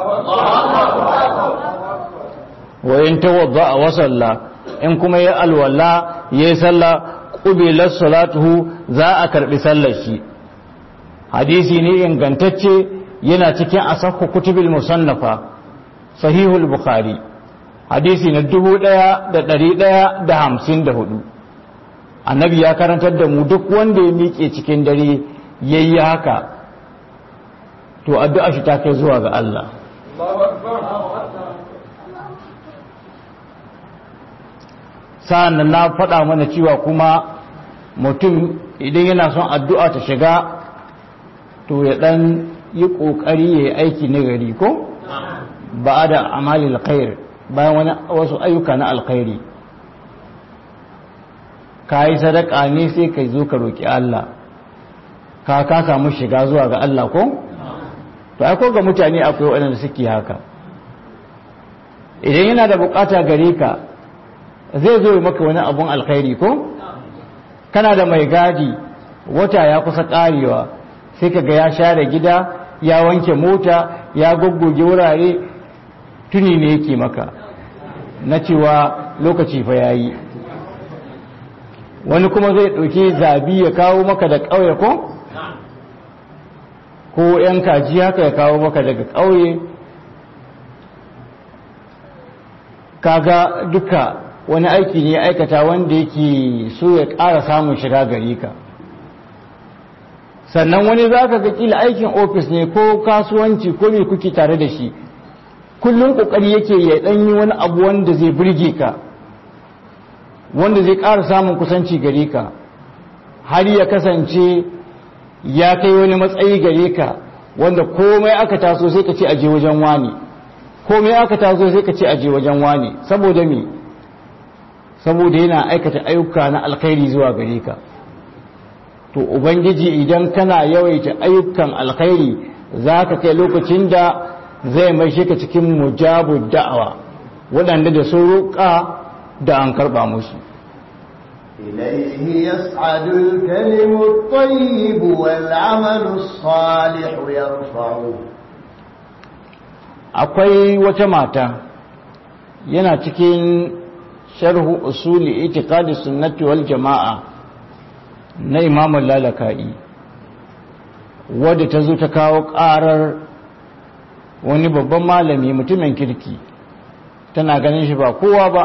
wayan tawadda a wasalla in kuma ya alwala ya yi sallah ƙubilar salatuhu za a karɓi sallar shi hadisi ne ingantacce yana cikin asakku kutubil musannafa sahihul bukhari hadisi na dubu ɗaya da ɗari ɗaya da hamsin da hudu annabi ya karantar da mu duk wanda ya miƙe cikin dare ya yi haka to addu'a shi ta kai zuwa ga Allah sa'an na faɗa mana cewa kuma mutum idan yana son addu'a ta shiga to ya ɗan yi ƙoƙari ya yi aiki na gari ko ba da amalil khair bayan wani wasu ayyuka na alkhairi ka yi sadaka ne sai ka zo ka roƙi Allah ka ka samu shiga zuwa ga Allah ko to ai ko ga mutane akwai waɗanda suke haka idan yana da bukata gare ka zai zo maka wani abun alkhairi ko kana da mai gadi wata ya kusa karewa sai ka ga ya share gida ya wanke mota ya goggoge wurare tuni ne yake maka na cewa lokaci fa yayi wani kuma zai ɗauki zabi ya kawo maka da ƙauye ko ko 'yan kaji haka ya kawo maka daga ƙauye kaga duka wani aiki ne aikata wanda yake so ya ƙara samun shiga gari ka sannan wani za ka ga kila aikin ofis ne ko kasuwanci ko mai kuke tare da shi kullum ƙoƙari yake ya ɗanyi wani abu wanda zai burge ka wanda zai ƙara samun kusanci gare ka har ya kasance ya kai wani matsayi gare ka wanda komai aka taso sai ka ce aje wajen wani komai aka taso sai ka ce aje wajen wani saboda me saboda yana aikata ayyuka na alkhairi zuwa gare ka to ubangiji idan kana yawaita ayyukan alkhairi za ka kai lokacin da zai mai ka cikin mujabu da'awa waɗanda da sun roƙa da an karɓa musu إليه يصعد الكلم الطيب والعمل الصالح يرفعه akwai wata mata yana cikin sharhu usuli itiqadi sunnati wal jama'a na imam lalaka'i wadda ta zo ta kawo ƙarar wani babban malami mutumin kirki tana ganin shi ba kowa ba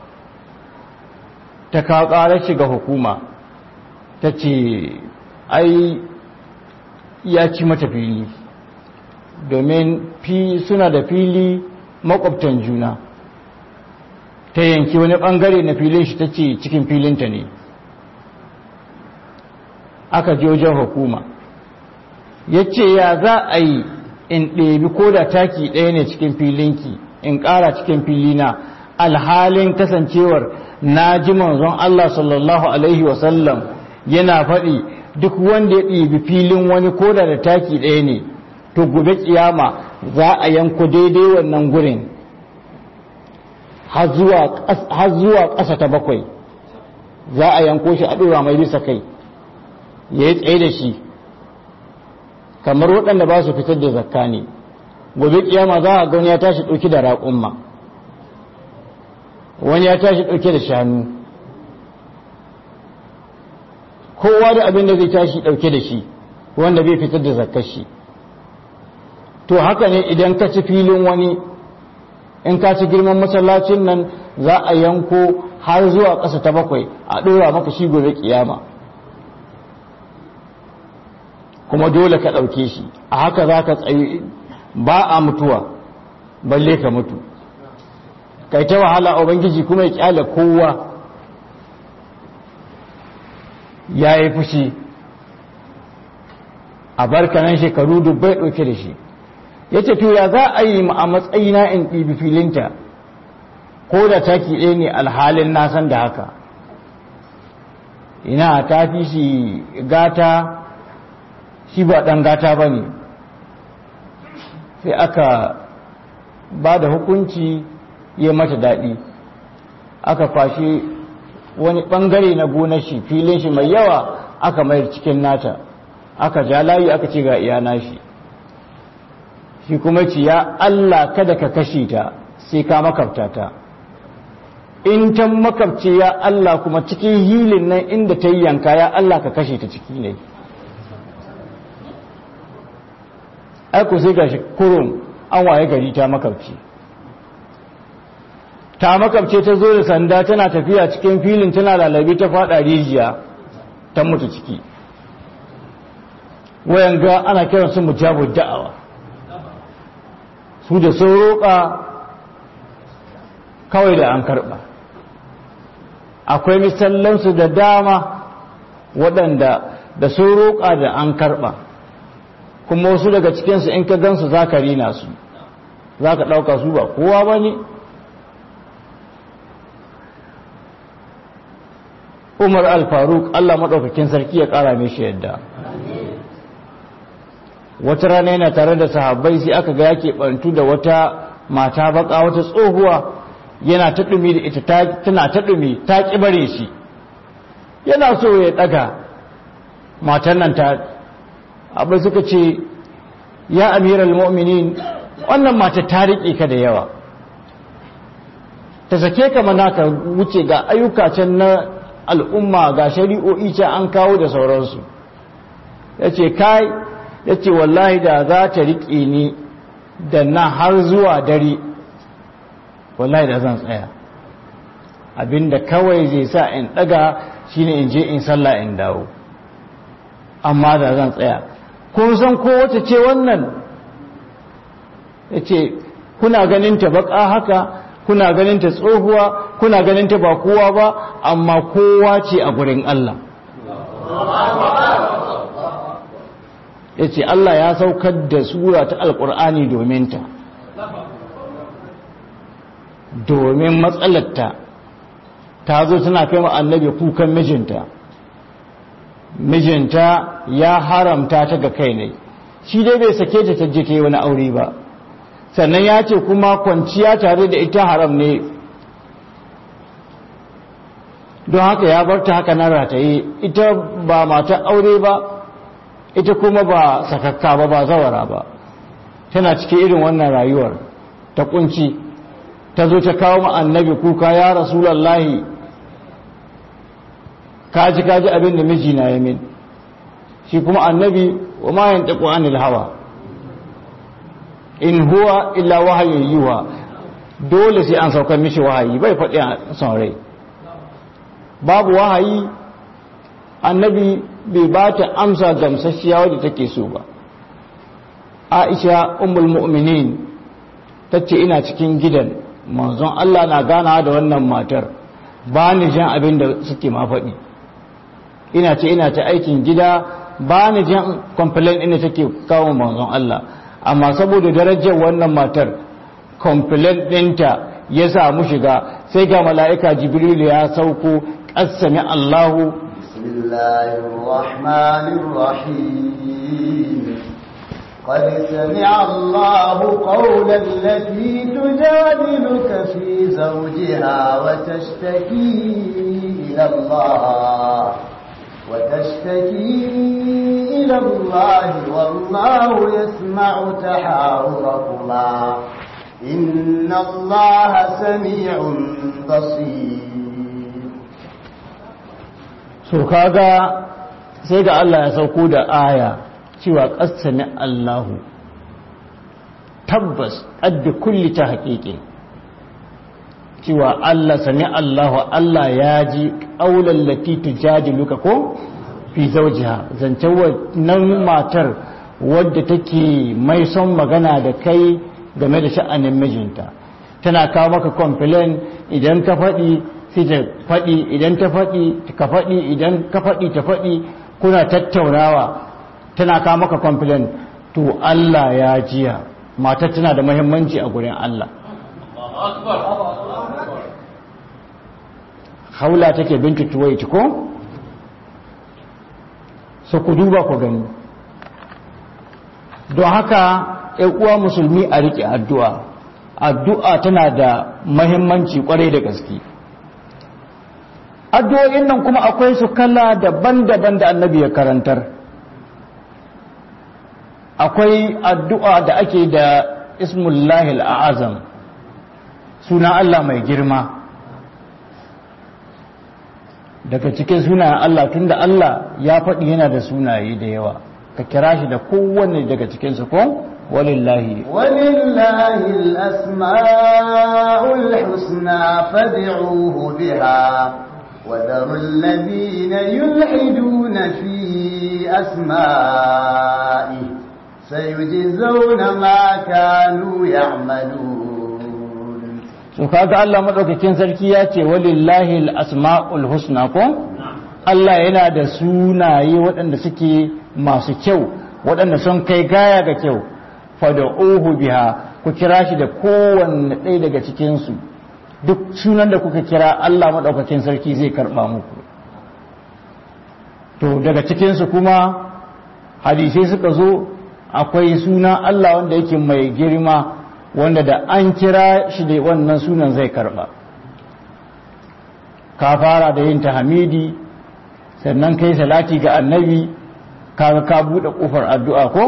ta kawo ƙarar shi ga hukuma ta ce ai ya ci mata fili domin suna da fili makwabtan juna ta yanki wani ɓangare na filin shi ta ce cikin filinta ne aka je wajen hukuma ya ce ya za a yi in ɗebi ko da taki ɗaya ne cikin filinki in ƙara cikin filina alhalin kasancewar na ji manzon Allah sallallahu Alaihi wasallam yana faɗi duk wanda ya ɗibi filin wani koda da taki ɗaya ne to gobe kiyama za a yanko daidai wannan gurin har zuwa ƙasa ta bakwai za a yanko shi a ɗora mai bisa kai ya yi tsaye da shi kamar waɗanda ba su fitar da zakka ne gobe kiyama za a gani ya tashi ɗauki da raƙumma wani ya tashi ɗauke da shanu kowa da abin da zai tashi ɗauke da shi wanda bai fitar da zakkar shi to haka ne idan ka ci filin wani in ka ci girman masallacin nan za a yanko har zuwa ƙasa ta bakwai a ɗora maka shi gobe kiyama kuma dole ka ɗauke shi a haka za ka tsaye ba a mutuwa balle ka mutu kai ta wahala ubangiji kuma ya kyale kowa ya yi fushi a barkanan shekaru dubbai ɗauke da shi ya ce to ya za a yi a matsayina in ɗibi filinta ko da taki ɗaya ne alhalin nasan da haka ina ta fi shi gata shi ba ɗan gata ba ne sai aka ba da hukunci ya mata daɗi aka kwashe wani ɓangare na gonar shi filin shi mai yawa aka mayar cikin nata aka ja layi aka ce ga iyana shi shi kuma ce ya Allah kada ka kashe ta sai ka makabta ta in ta makabce ya Allah kuma cikin hilin nan inda ta yi yanka ya Allah ka kashe ta ciki ne aiko sai gashi kurum an waye gari ta makabce ta makabce ta zo da sanda tana tafiya cikin filin tana lalabi ta fada rijiya ta mutu ciki wayan ga ana kiran su mujabu da'awa su da sun roƙa kawai da an karɓa akwai misallansu da dama waɗanda da sun roƙa da an karɓa kuma wasu daga cikinsu in ka gansu za ka rina su za ka ɗauka su ba kowa ba ne umar al-faruk allah maɗaukakin sarki ya ƙara mai yadda wata rana yana tare da sahabbai sai aka ga yake ɓantu da wata mata baka wata tsohuwa yana ta ɗumi da ita tana ta ɗumi ta ƙi bare shi yana so ya ɗaga matan nan ta abu suka ce ya amiral mu'minin wannan mata ta riƙe ka da yawa ta sake ka mana ka wuce ga ayyuka can na al'umma ga shari'o'i can an kawo da sauransu ya ce kai ya ce wallahi da za ta riƙe ni da na har zuwa dare wallahi da zan tsaya abinda kawai zai sa in ɗaga shine in je in sallah in dawo amma da zan tsaya kun san ko wata ce wannan ya ce kuna ganin ta baka haka kuna ganin ta tsohuwa kuna ganin ta ba kowa ba amma kowa ce a gurin Allah ya ce Allah ya saukar da sura ta alkur'ani domin ta domin matsalarta ta zo tana kai annabi kukan mijinta mijinta ya haramta ta ga kai ne shi dai bai sake ta ta je ta yi wani aure ba sannan ya ce kuma kwanciya tare da ita haram ne don haka ya bar ta haka na rataye ita ba mata aure ba ita kuma ba sakakka ba ba zawara ba tana cikin irin wannan rayuwar ta kunci ta zo ta kawo annabi kuka ya rasulallahi kaji kaji abin da miji na yamin shi kuma annabi wa ma yantaku anil hawa in huwa illa wahayin yiwa dole sai an saukar mishi wahayi bai faɗi a son rai babu wahayi annabi bai ba ta amsa gamsasshiya wadda take so ba aisha ummul mu'minin ta ce ina cikin gidan manzon Allah na gana da wannan matar ba ni jan abin da suke ma faɗi ina ce ina ta aikin gida ba ni jan complain ina take kawo manzon Allah amma saboda darajar wannan matar complaint ɗinta ya samu shiga sai ga mala'ika jibril ya sauko ƙasami Allahu بسم الله الرحمن الرحيم قد سمع الله قول التي تجادلك في زوجها وتشتكي إلى الله وتشتكي إلى الله والله يسمع تحاوركما إن الله سميع بصير so kaga sai ga Allah ya sauko da aya cewa qasami Allahu tabbas adda kulli ta haƙiƙi cewa Allah sami Allahu Allah ya ji ƙaular lati tujadiluka ko fi zawjiha zancen wannan matar wadda take mai son magana da kai game da sha'anin mijinta tana kawo maka complain idan ka faɗi sai ta faɗi idan ta faɗi ka faɗi idan ka faɗi ta faɗi kuna tattaunawa tana kawo maka complain to Allah ya jiya matar tana da muhimmanci a gurin Allah haula take bintu tuwaiti ko so ku duba ku gani don haka uwa musulmi a riƙe addu'a addu'a tana da mahimmanci kwarai da gaske addu'o'in nan kuma akwai su kala daban-daban da annabi ya karantar akwai addu'a da ake da ismullahil a'azam suna Allah mai girma daga cikin sunayen Allah tunda Allah ya faɗi yana da sunaye da yawa ka kira shi da kowanne daga cikinsu ko walillahi ولله الأسماء الحسنى فادعوه بها وذروا الذين يلحدون في أسمائه سيجزون ما كانوا يعملون so kaga Allah madaukakin sarki ya ce walillahi al-asma'ul husna ko Allah yana da sunaye waɗanda suke masu kyau waɗanda sun kai gaya ga kyau fad'uhu biha ku kira shi da kowanne ɗaya daga cikin su duk sunan da kuka kira Allah madaukakin sarki zai karba muku to daga cikin su kuma hadisai suka zo akwai suna Allah wanda yake mai girma wanda da an kira shi da wannan sunan zai karba ka fara da yin tahmidi sannan kai salati ga annabi ka ka bude kofar addu'a ko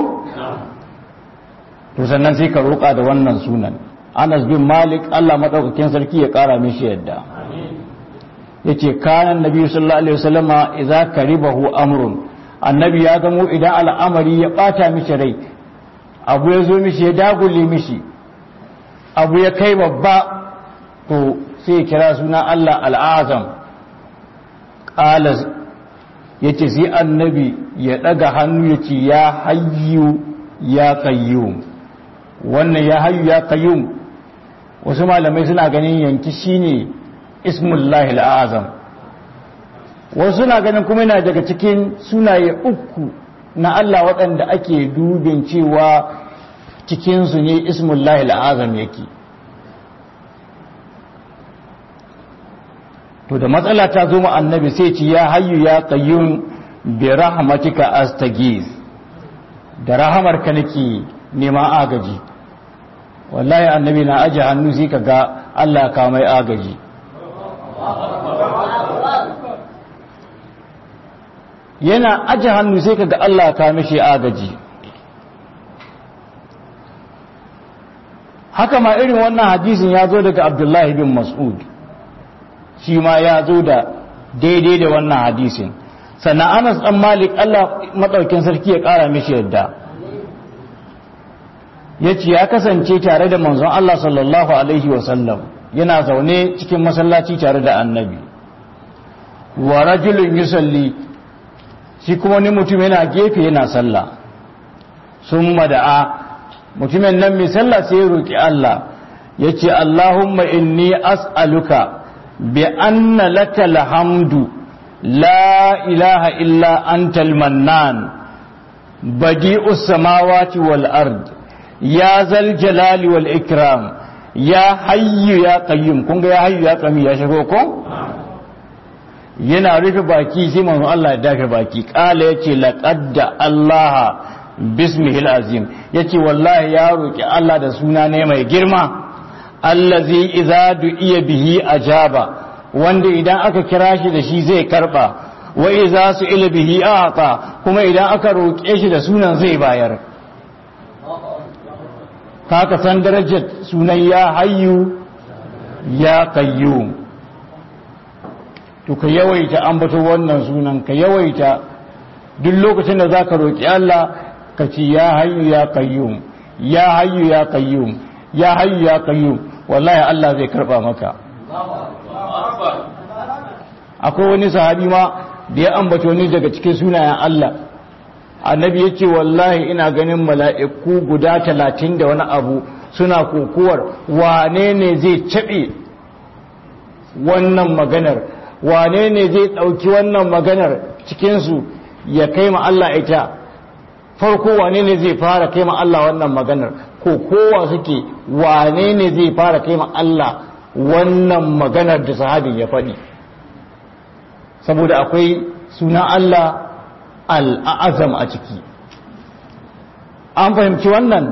to sannan sai ka roƙa da wannan sunan Anas bin Malik Allah madaukakin sarki ya ƙara mishi yadda yace kana annabi sallallahu alaihi wasallama idza karibahu amrun annabi ya gamo idan al'amari ya bata mishi rai abu ya zo mishi ya dagule mishi abu ya kai babba to sai kira suna Allah al'azam ƙala ya ce sai annabi ya ɗaga hannu ya ce ya hayyu ya kayyum wannan ya hayyu ya kayyum wasu malamai suna ganin yanki shine ismullahi al'azam wasu suna ganin kuma yana daga cikin sunaye uku na Allah waɗanda ake dubin cewa cikinsu ne ismullahi al'azam yake to da matsala ta zo annabi sai ce ya hayyu ya qayyum bi rahmatika astagiz da rahamarka nake neman agaji wallahi annabi na aje hannu sai kaga Allah ka mai agaji yana aje hannu sai kaga Allah ka mishi agaji haka ma irin wannan hadisin ya zo daga Abdullahi bin Mas'ud shi ma ya zo da daidai da wannan hadisin sannan Anas dan Malik Allah madaukin sarki ya kara mishi yadda yace ya kasance tare da manzon Allah sallallahu alaihi wasallam yana zaune cikin masallaci tare da annabi wa rajulun yusalli shi kuma ni mutum yana gefe yana sallah summa da'a mutumin nan mai sallah sai ya roki Allah yace Allahumma inni as'aluka bi anna lakal hamdu la ilaha illa antal mannan badi'us samawati wal ard ya zal jalali wal ikram ya hayyu ya qayyum kun ga ya hayyu ya qayyum ya shigo ko yana rufe baki sai manzo Allah ya dafe baki kala yace laqad Allah bismihil azim yace wallahi ya roki Allah da suna ne mai girma allazi idza du'iya bihi ajaba wanda idan aka kira shi da shi zai karba wa idza su'ila bihi ata kuma idan aka roke shi da sunan zai bayar kaka san darajar sunan ya hayyu ya qayyum to ka yawaita ambato wannan sunan ka yawaita duk lokacin da zaka roki Allah ka ci ya hayyu ya qayyum ya hayyu ya qayyum ya hayyu ya qayyum wallahi Allah zai karba maka akwai wani sahabi ma da ya ambato ni daga cikin sunayen Allah annabi ya ce wallahi ina ganin mala'iku guda talatin da wani abu suna kokowar wane ne zai caɓe wannan maganar wane ne zai ɗauki wannan maganar cikinsu ya kai ma Allah ita farko wane ne zai fara kai ma Allah wannan maganar ko kowa suke wane ne zai fara kai ma Allah wannan maganar da sahabin ya faɗi saboda akwai suna Allah al'azam a ciki an fahimci wannan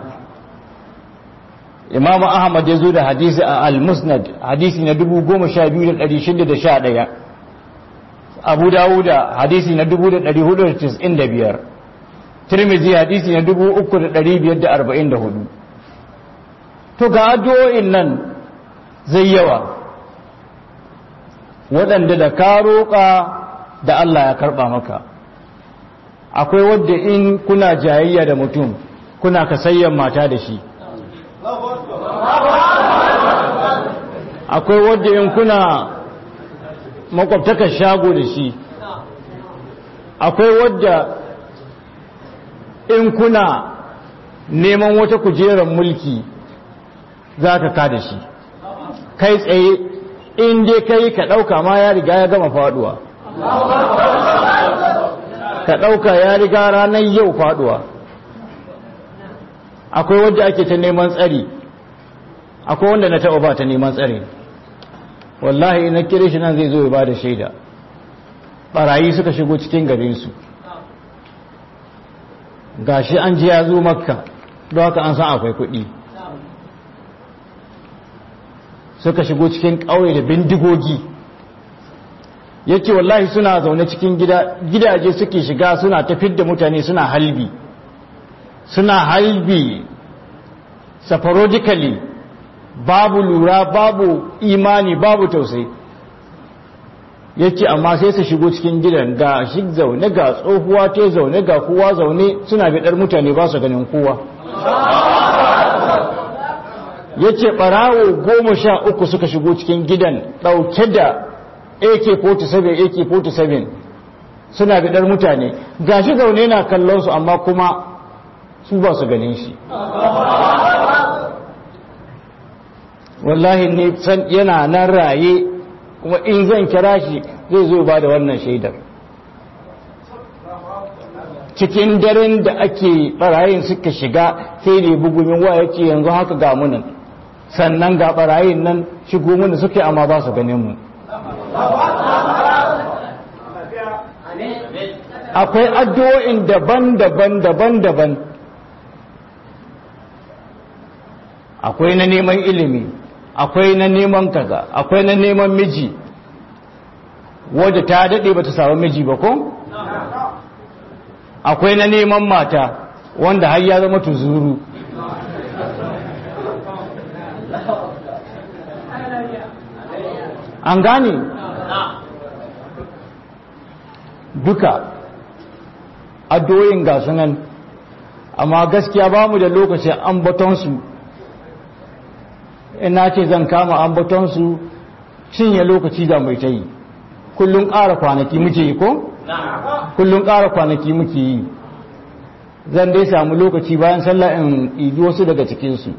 imamu ahmad ya zo da hadisi a al-musnad hadisi na 12611 abu dawuda hadisi na 1495 tirmizi hadisi na 3544 to ga addu'o'in nan zai yawa waɗanda da ka roƙa da Allah ya karɓa maka akwai wadda in kuna jayayya da mutum kuna kasayyan mata da shi akwai wadda in kuna makwabtakar shago da shi akwai wadda in kuna neman wata kujerar mulki za ka ka da shi kai tsaye in dai kai ka ɗauka ma ya riga ya gama faduwa ka ɗauka ya riga ranar yau faduwa akwai wadda ake ta neman tsari akwai wanda na taɓa ba ta neman tsari wallahi ina kire shi nan zai zo ya ba da shaida ɓarayi suka shigo cikin garinsu gashi an ji ya zo makka don haka an san akwai kuɗi suka shigo cikin ƙauye da bindigogi yake wallahi suna zaune cikin gidaje suke shiga suna tafid da mutane suna halbi suna halbi safarodically babu lura babu imani babu tausayi yake amma sai su shigo cikin gidan ga shi zaune ga tsohuwa ta zaune ga kowa zaune suna bidar mutane ba su ganin kowa yace barawo goma sha uku suka shigo cikin gidan ɗauke da AK-47 AK-47 suna bidar mutane gashi zaune na kallon su amma kuma su ba su ganin shi wallahi ne san yana nan raye kuma in zan kira shi zai zo ba da wannan shaidar cikin daren da ake barayin suka shiga sai da bugumin waya ce yanzu haka ga munan sannan ga barayin nan shigo mana suke amma ba su ganin mu akwai addu'o'in daban-daban daban-daban akwai na neman ilimi akwai na neman kaza akwai na neman miji wadda ta daɗe ba ta samu miji ba ko akwai na neman mata wanda har ya zama tuzuru an gane duka addoyin gasu nan amma gaskiya ba mu da lokacin ambatonsu ina ce zan kama ambatonsu cinye lokaci da mai ta yi kullum ƙara kwanaki muke yi ko? kullum ƙara kwanaki muke yi zan dai samu lokaci bayan sallah in ɗibi wasu daga cikinsu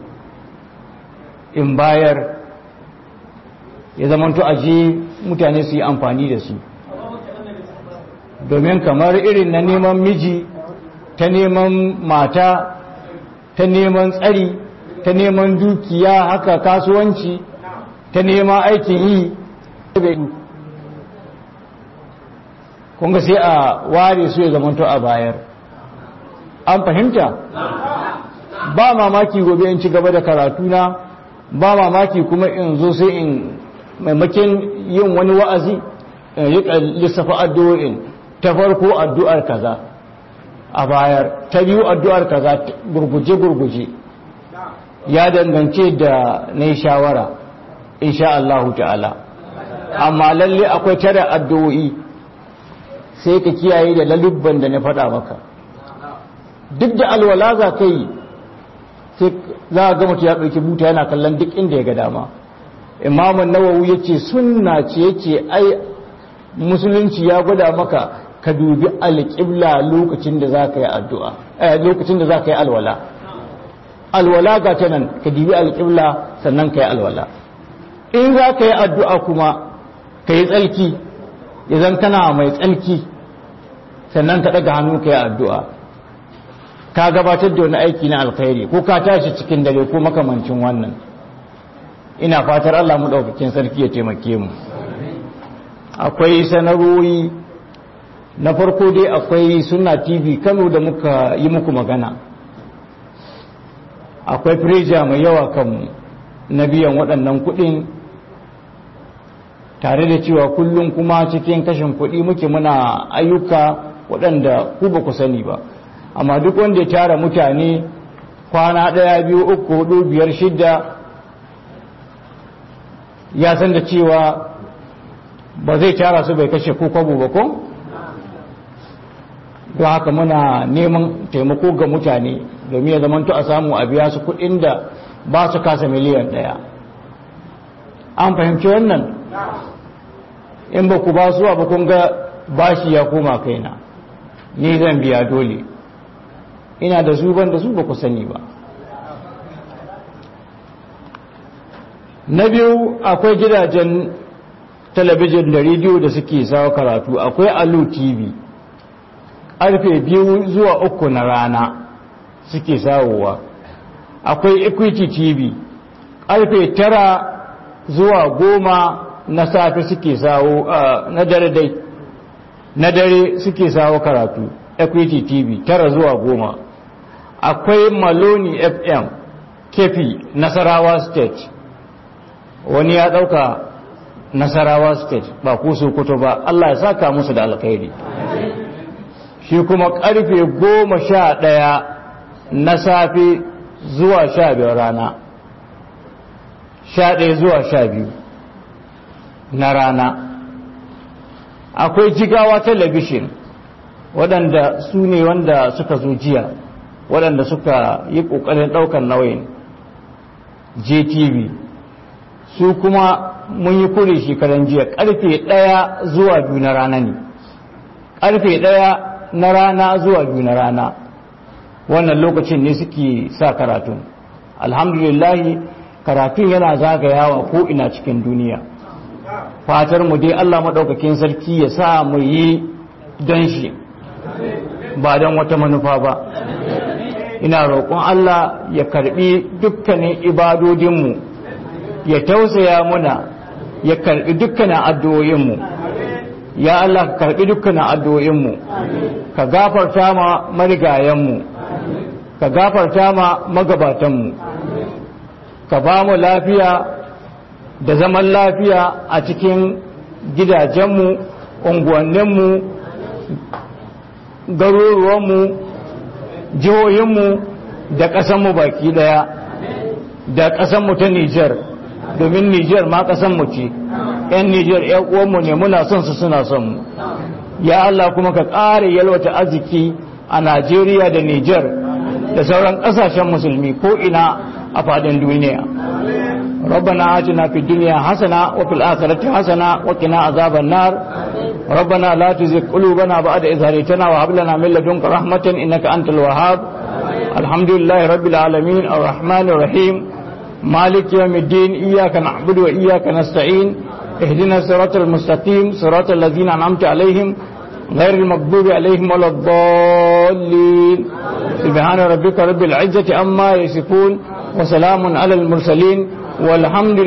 in bayar ya zamanto aje mutane su yi amfani da su domin kamar irin na neman miji ta neman mata ta neman tsari ta neman dukiya haka kasuwanci ta neman aikin yi kunga sai a ware su ya zamanto a bayar an fahimta ba mamaki gobe in ci gaba da karatuna ba mamaki kuma in zo sai in maimakin yin wani wa'azi in rika lissafa addu'o'in ta farko addu'ar kaza a bayar ta biyu addu'ar kaza gurguje-gurguje ya dangance da na yi shawara insha Allah ta'ala amma lalle akwai tara addu'o'i sai ka kiyaye da lalubban da na faɗa maka duk da alwala za ka yi sai za a gama ya ɗauki buta yana kallon duk inda ya ga dama imamun nawawu ya ce sunna ce ya ce ai musulunci ya gwada maka ka dubi alƙibla lokacin da za ka yi addu'a lokacin da za ka yi alwala alwala ga ta nan ka dubi alƙibla sannan ka yi alwala in za ka yi addu'a kuma ka yi tsalki idan kana mai tsalki sannan ka ɗaga hannu ka yi addu'a ka gabatar da wani aiki na alkhairi ko ka tashi cikin dare ko makamancin wannan ina fatar Allah mu ɗaukakin sarki ya taimake mu akwai sanarwoyi na farko dai akwai suna tv kano da muka yi muku magana akwai firija mai yawa kanmu na biyan waɗannan kuɗin tare da cewa kullum kuma cikin kashin kuɗi muke muna ayyuka waɗanda ku ba ku sani ba amma duk wanda ya tara mutane kwana ɗaya biyu uku hudu biyar shidda ya san da cewa ba zai tara su bai kashe ko kwabo ba ko don haka muna neman taimako ga mutane domin ya zamanto a samu a biya su kuɗin da ba su kasa miliyan ɗaya an fahimci wannan in ba ku ba su ba kun ga bashi ya koma kaina ni zan biya dole ina da su ban da su ba ku sani ba na biyu akwai gidajen talabijin da rediyo da suke sawa karatu akwai alu tv ƙarfe biyu zuwa uku na rana suke sawowa akwai equity tv ƙarfe tara zuwa goma na safe suke sawo na dare dai na dare suke sawo karatu equity tv tara zuwa goma akwai maloni fm kefi nasarawa state wani ya dauka nasarawa state ba ku sokoto ba Allah ya saka musu da alkhairi shi kuma karfe goma sha ɗaya na safe zuwa sha biyar rana sha ɗaya zuwa sha biyu na rana akwai jigawa talabishin waɗanda su ne wanda suka zo jiya waɗanda suka yi ƙoƙarin ɗaukar nauyin jtv su kuma mun yi kure shekaran jiya ƙarfe ɗaya zuwa biyu na rana ne ƙarfe ɗaya na rana zuwa biyu na rana wannan lokacin ne suke sa karatun alhamdulillahi karatun yana zagayawa ko ina cikin duniya fatar mu dai Allah maɗaukakin sarki ya sa mu yi don shi ba don wata manufa ba ina roƙon Allah ya karɓi dukkanin ibadodinmu ya tausaya muna ya karɓi dukkanin addu'o'inmu ya Allah ka karɓi dukkanin addu'o'inmu ka gafarta ma marigayenmu ka gafarta ma magabatanmu ka ba mu lafiya da zaman lafiya a cikin gidajenmu unguwanninmu garuruwanmu jihohinmu da ƙasanmu baki ɗaya da ƙasanmu ta Nijar domin Nijar ma ƙasanmu ce ‘yan Nijar ‘yan uwanmu ne muna son su suna son mu ya Allah kuma ka ƙara yalwata arziki a Najeriya da Nijar da sauran ƙasashen musulmi ko ina a faɗin duniya ربنا آتنا في الدنيا حسنة وفي الآخرة حسنة وقنا عذاب النار ربنا لا تزغ قلوبنا بعد إذ هديتنا وهب لنا من لدنك رحمة إنك أنت الوهاب الحمد لله رب العالمين الرحمن الرحيم مالك يوم الدين إياك نعبد وإياك نستعين اهدنا الصراط المستقيم صراط الذين أنعمت عليهم غير المغضوب عليهم ولا الضالين سبحان ربك رب العزة عما يصفون وسلام على المرسلين والحمد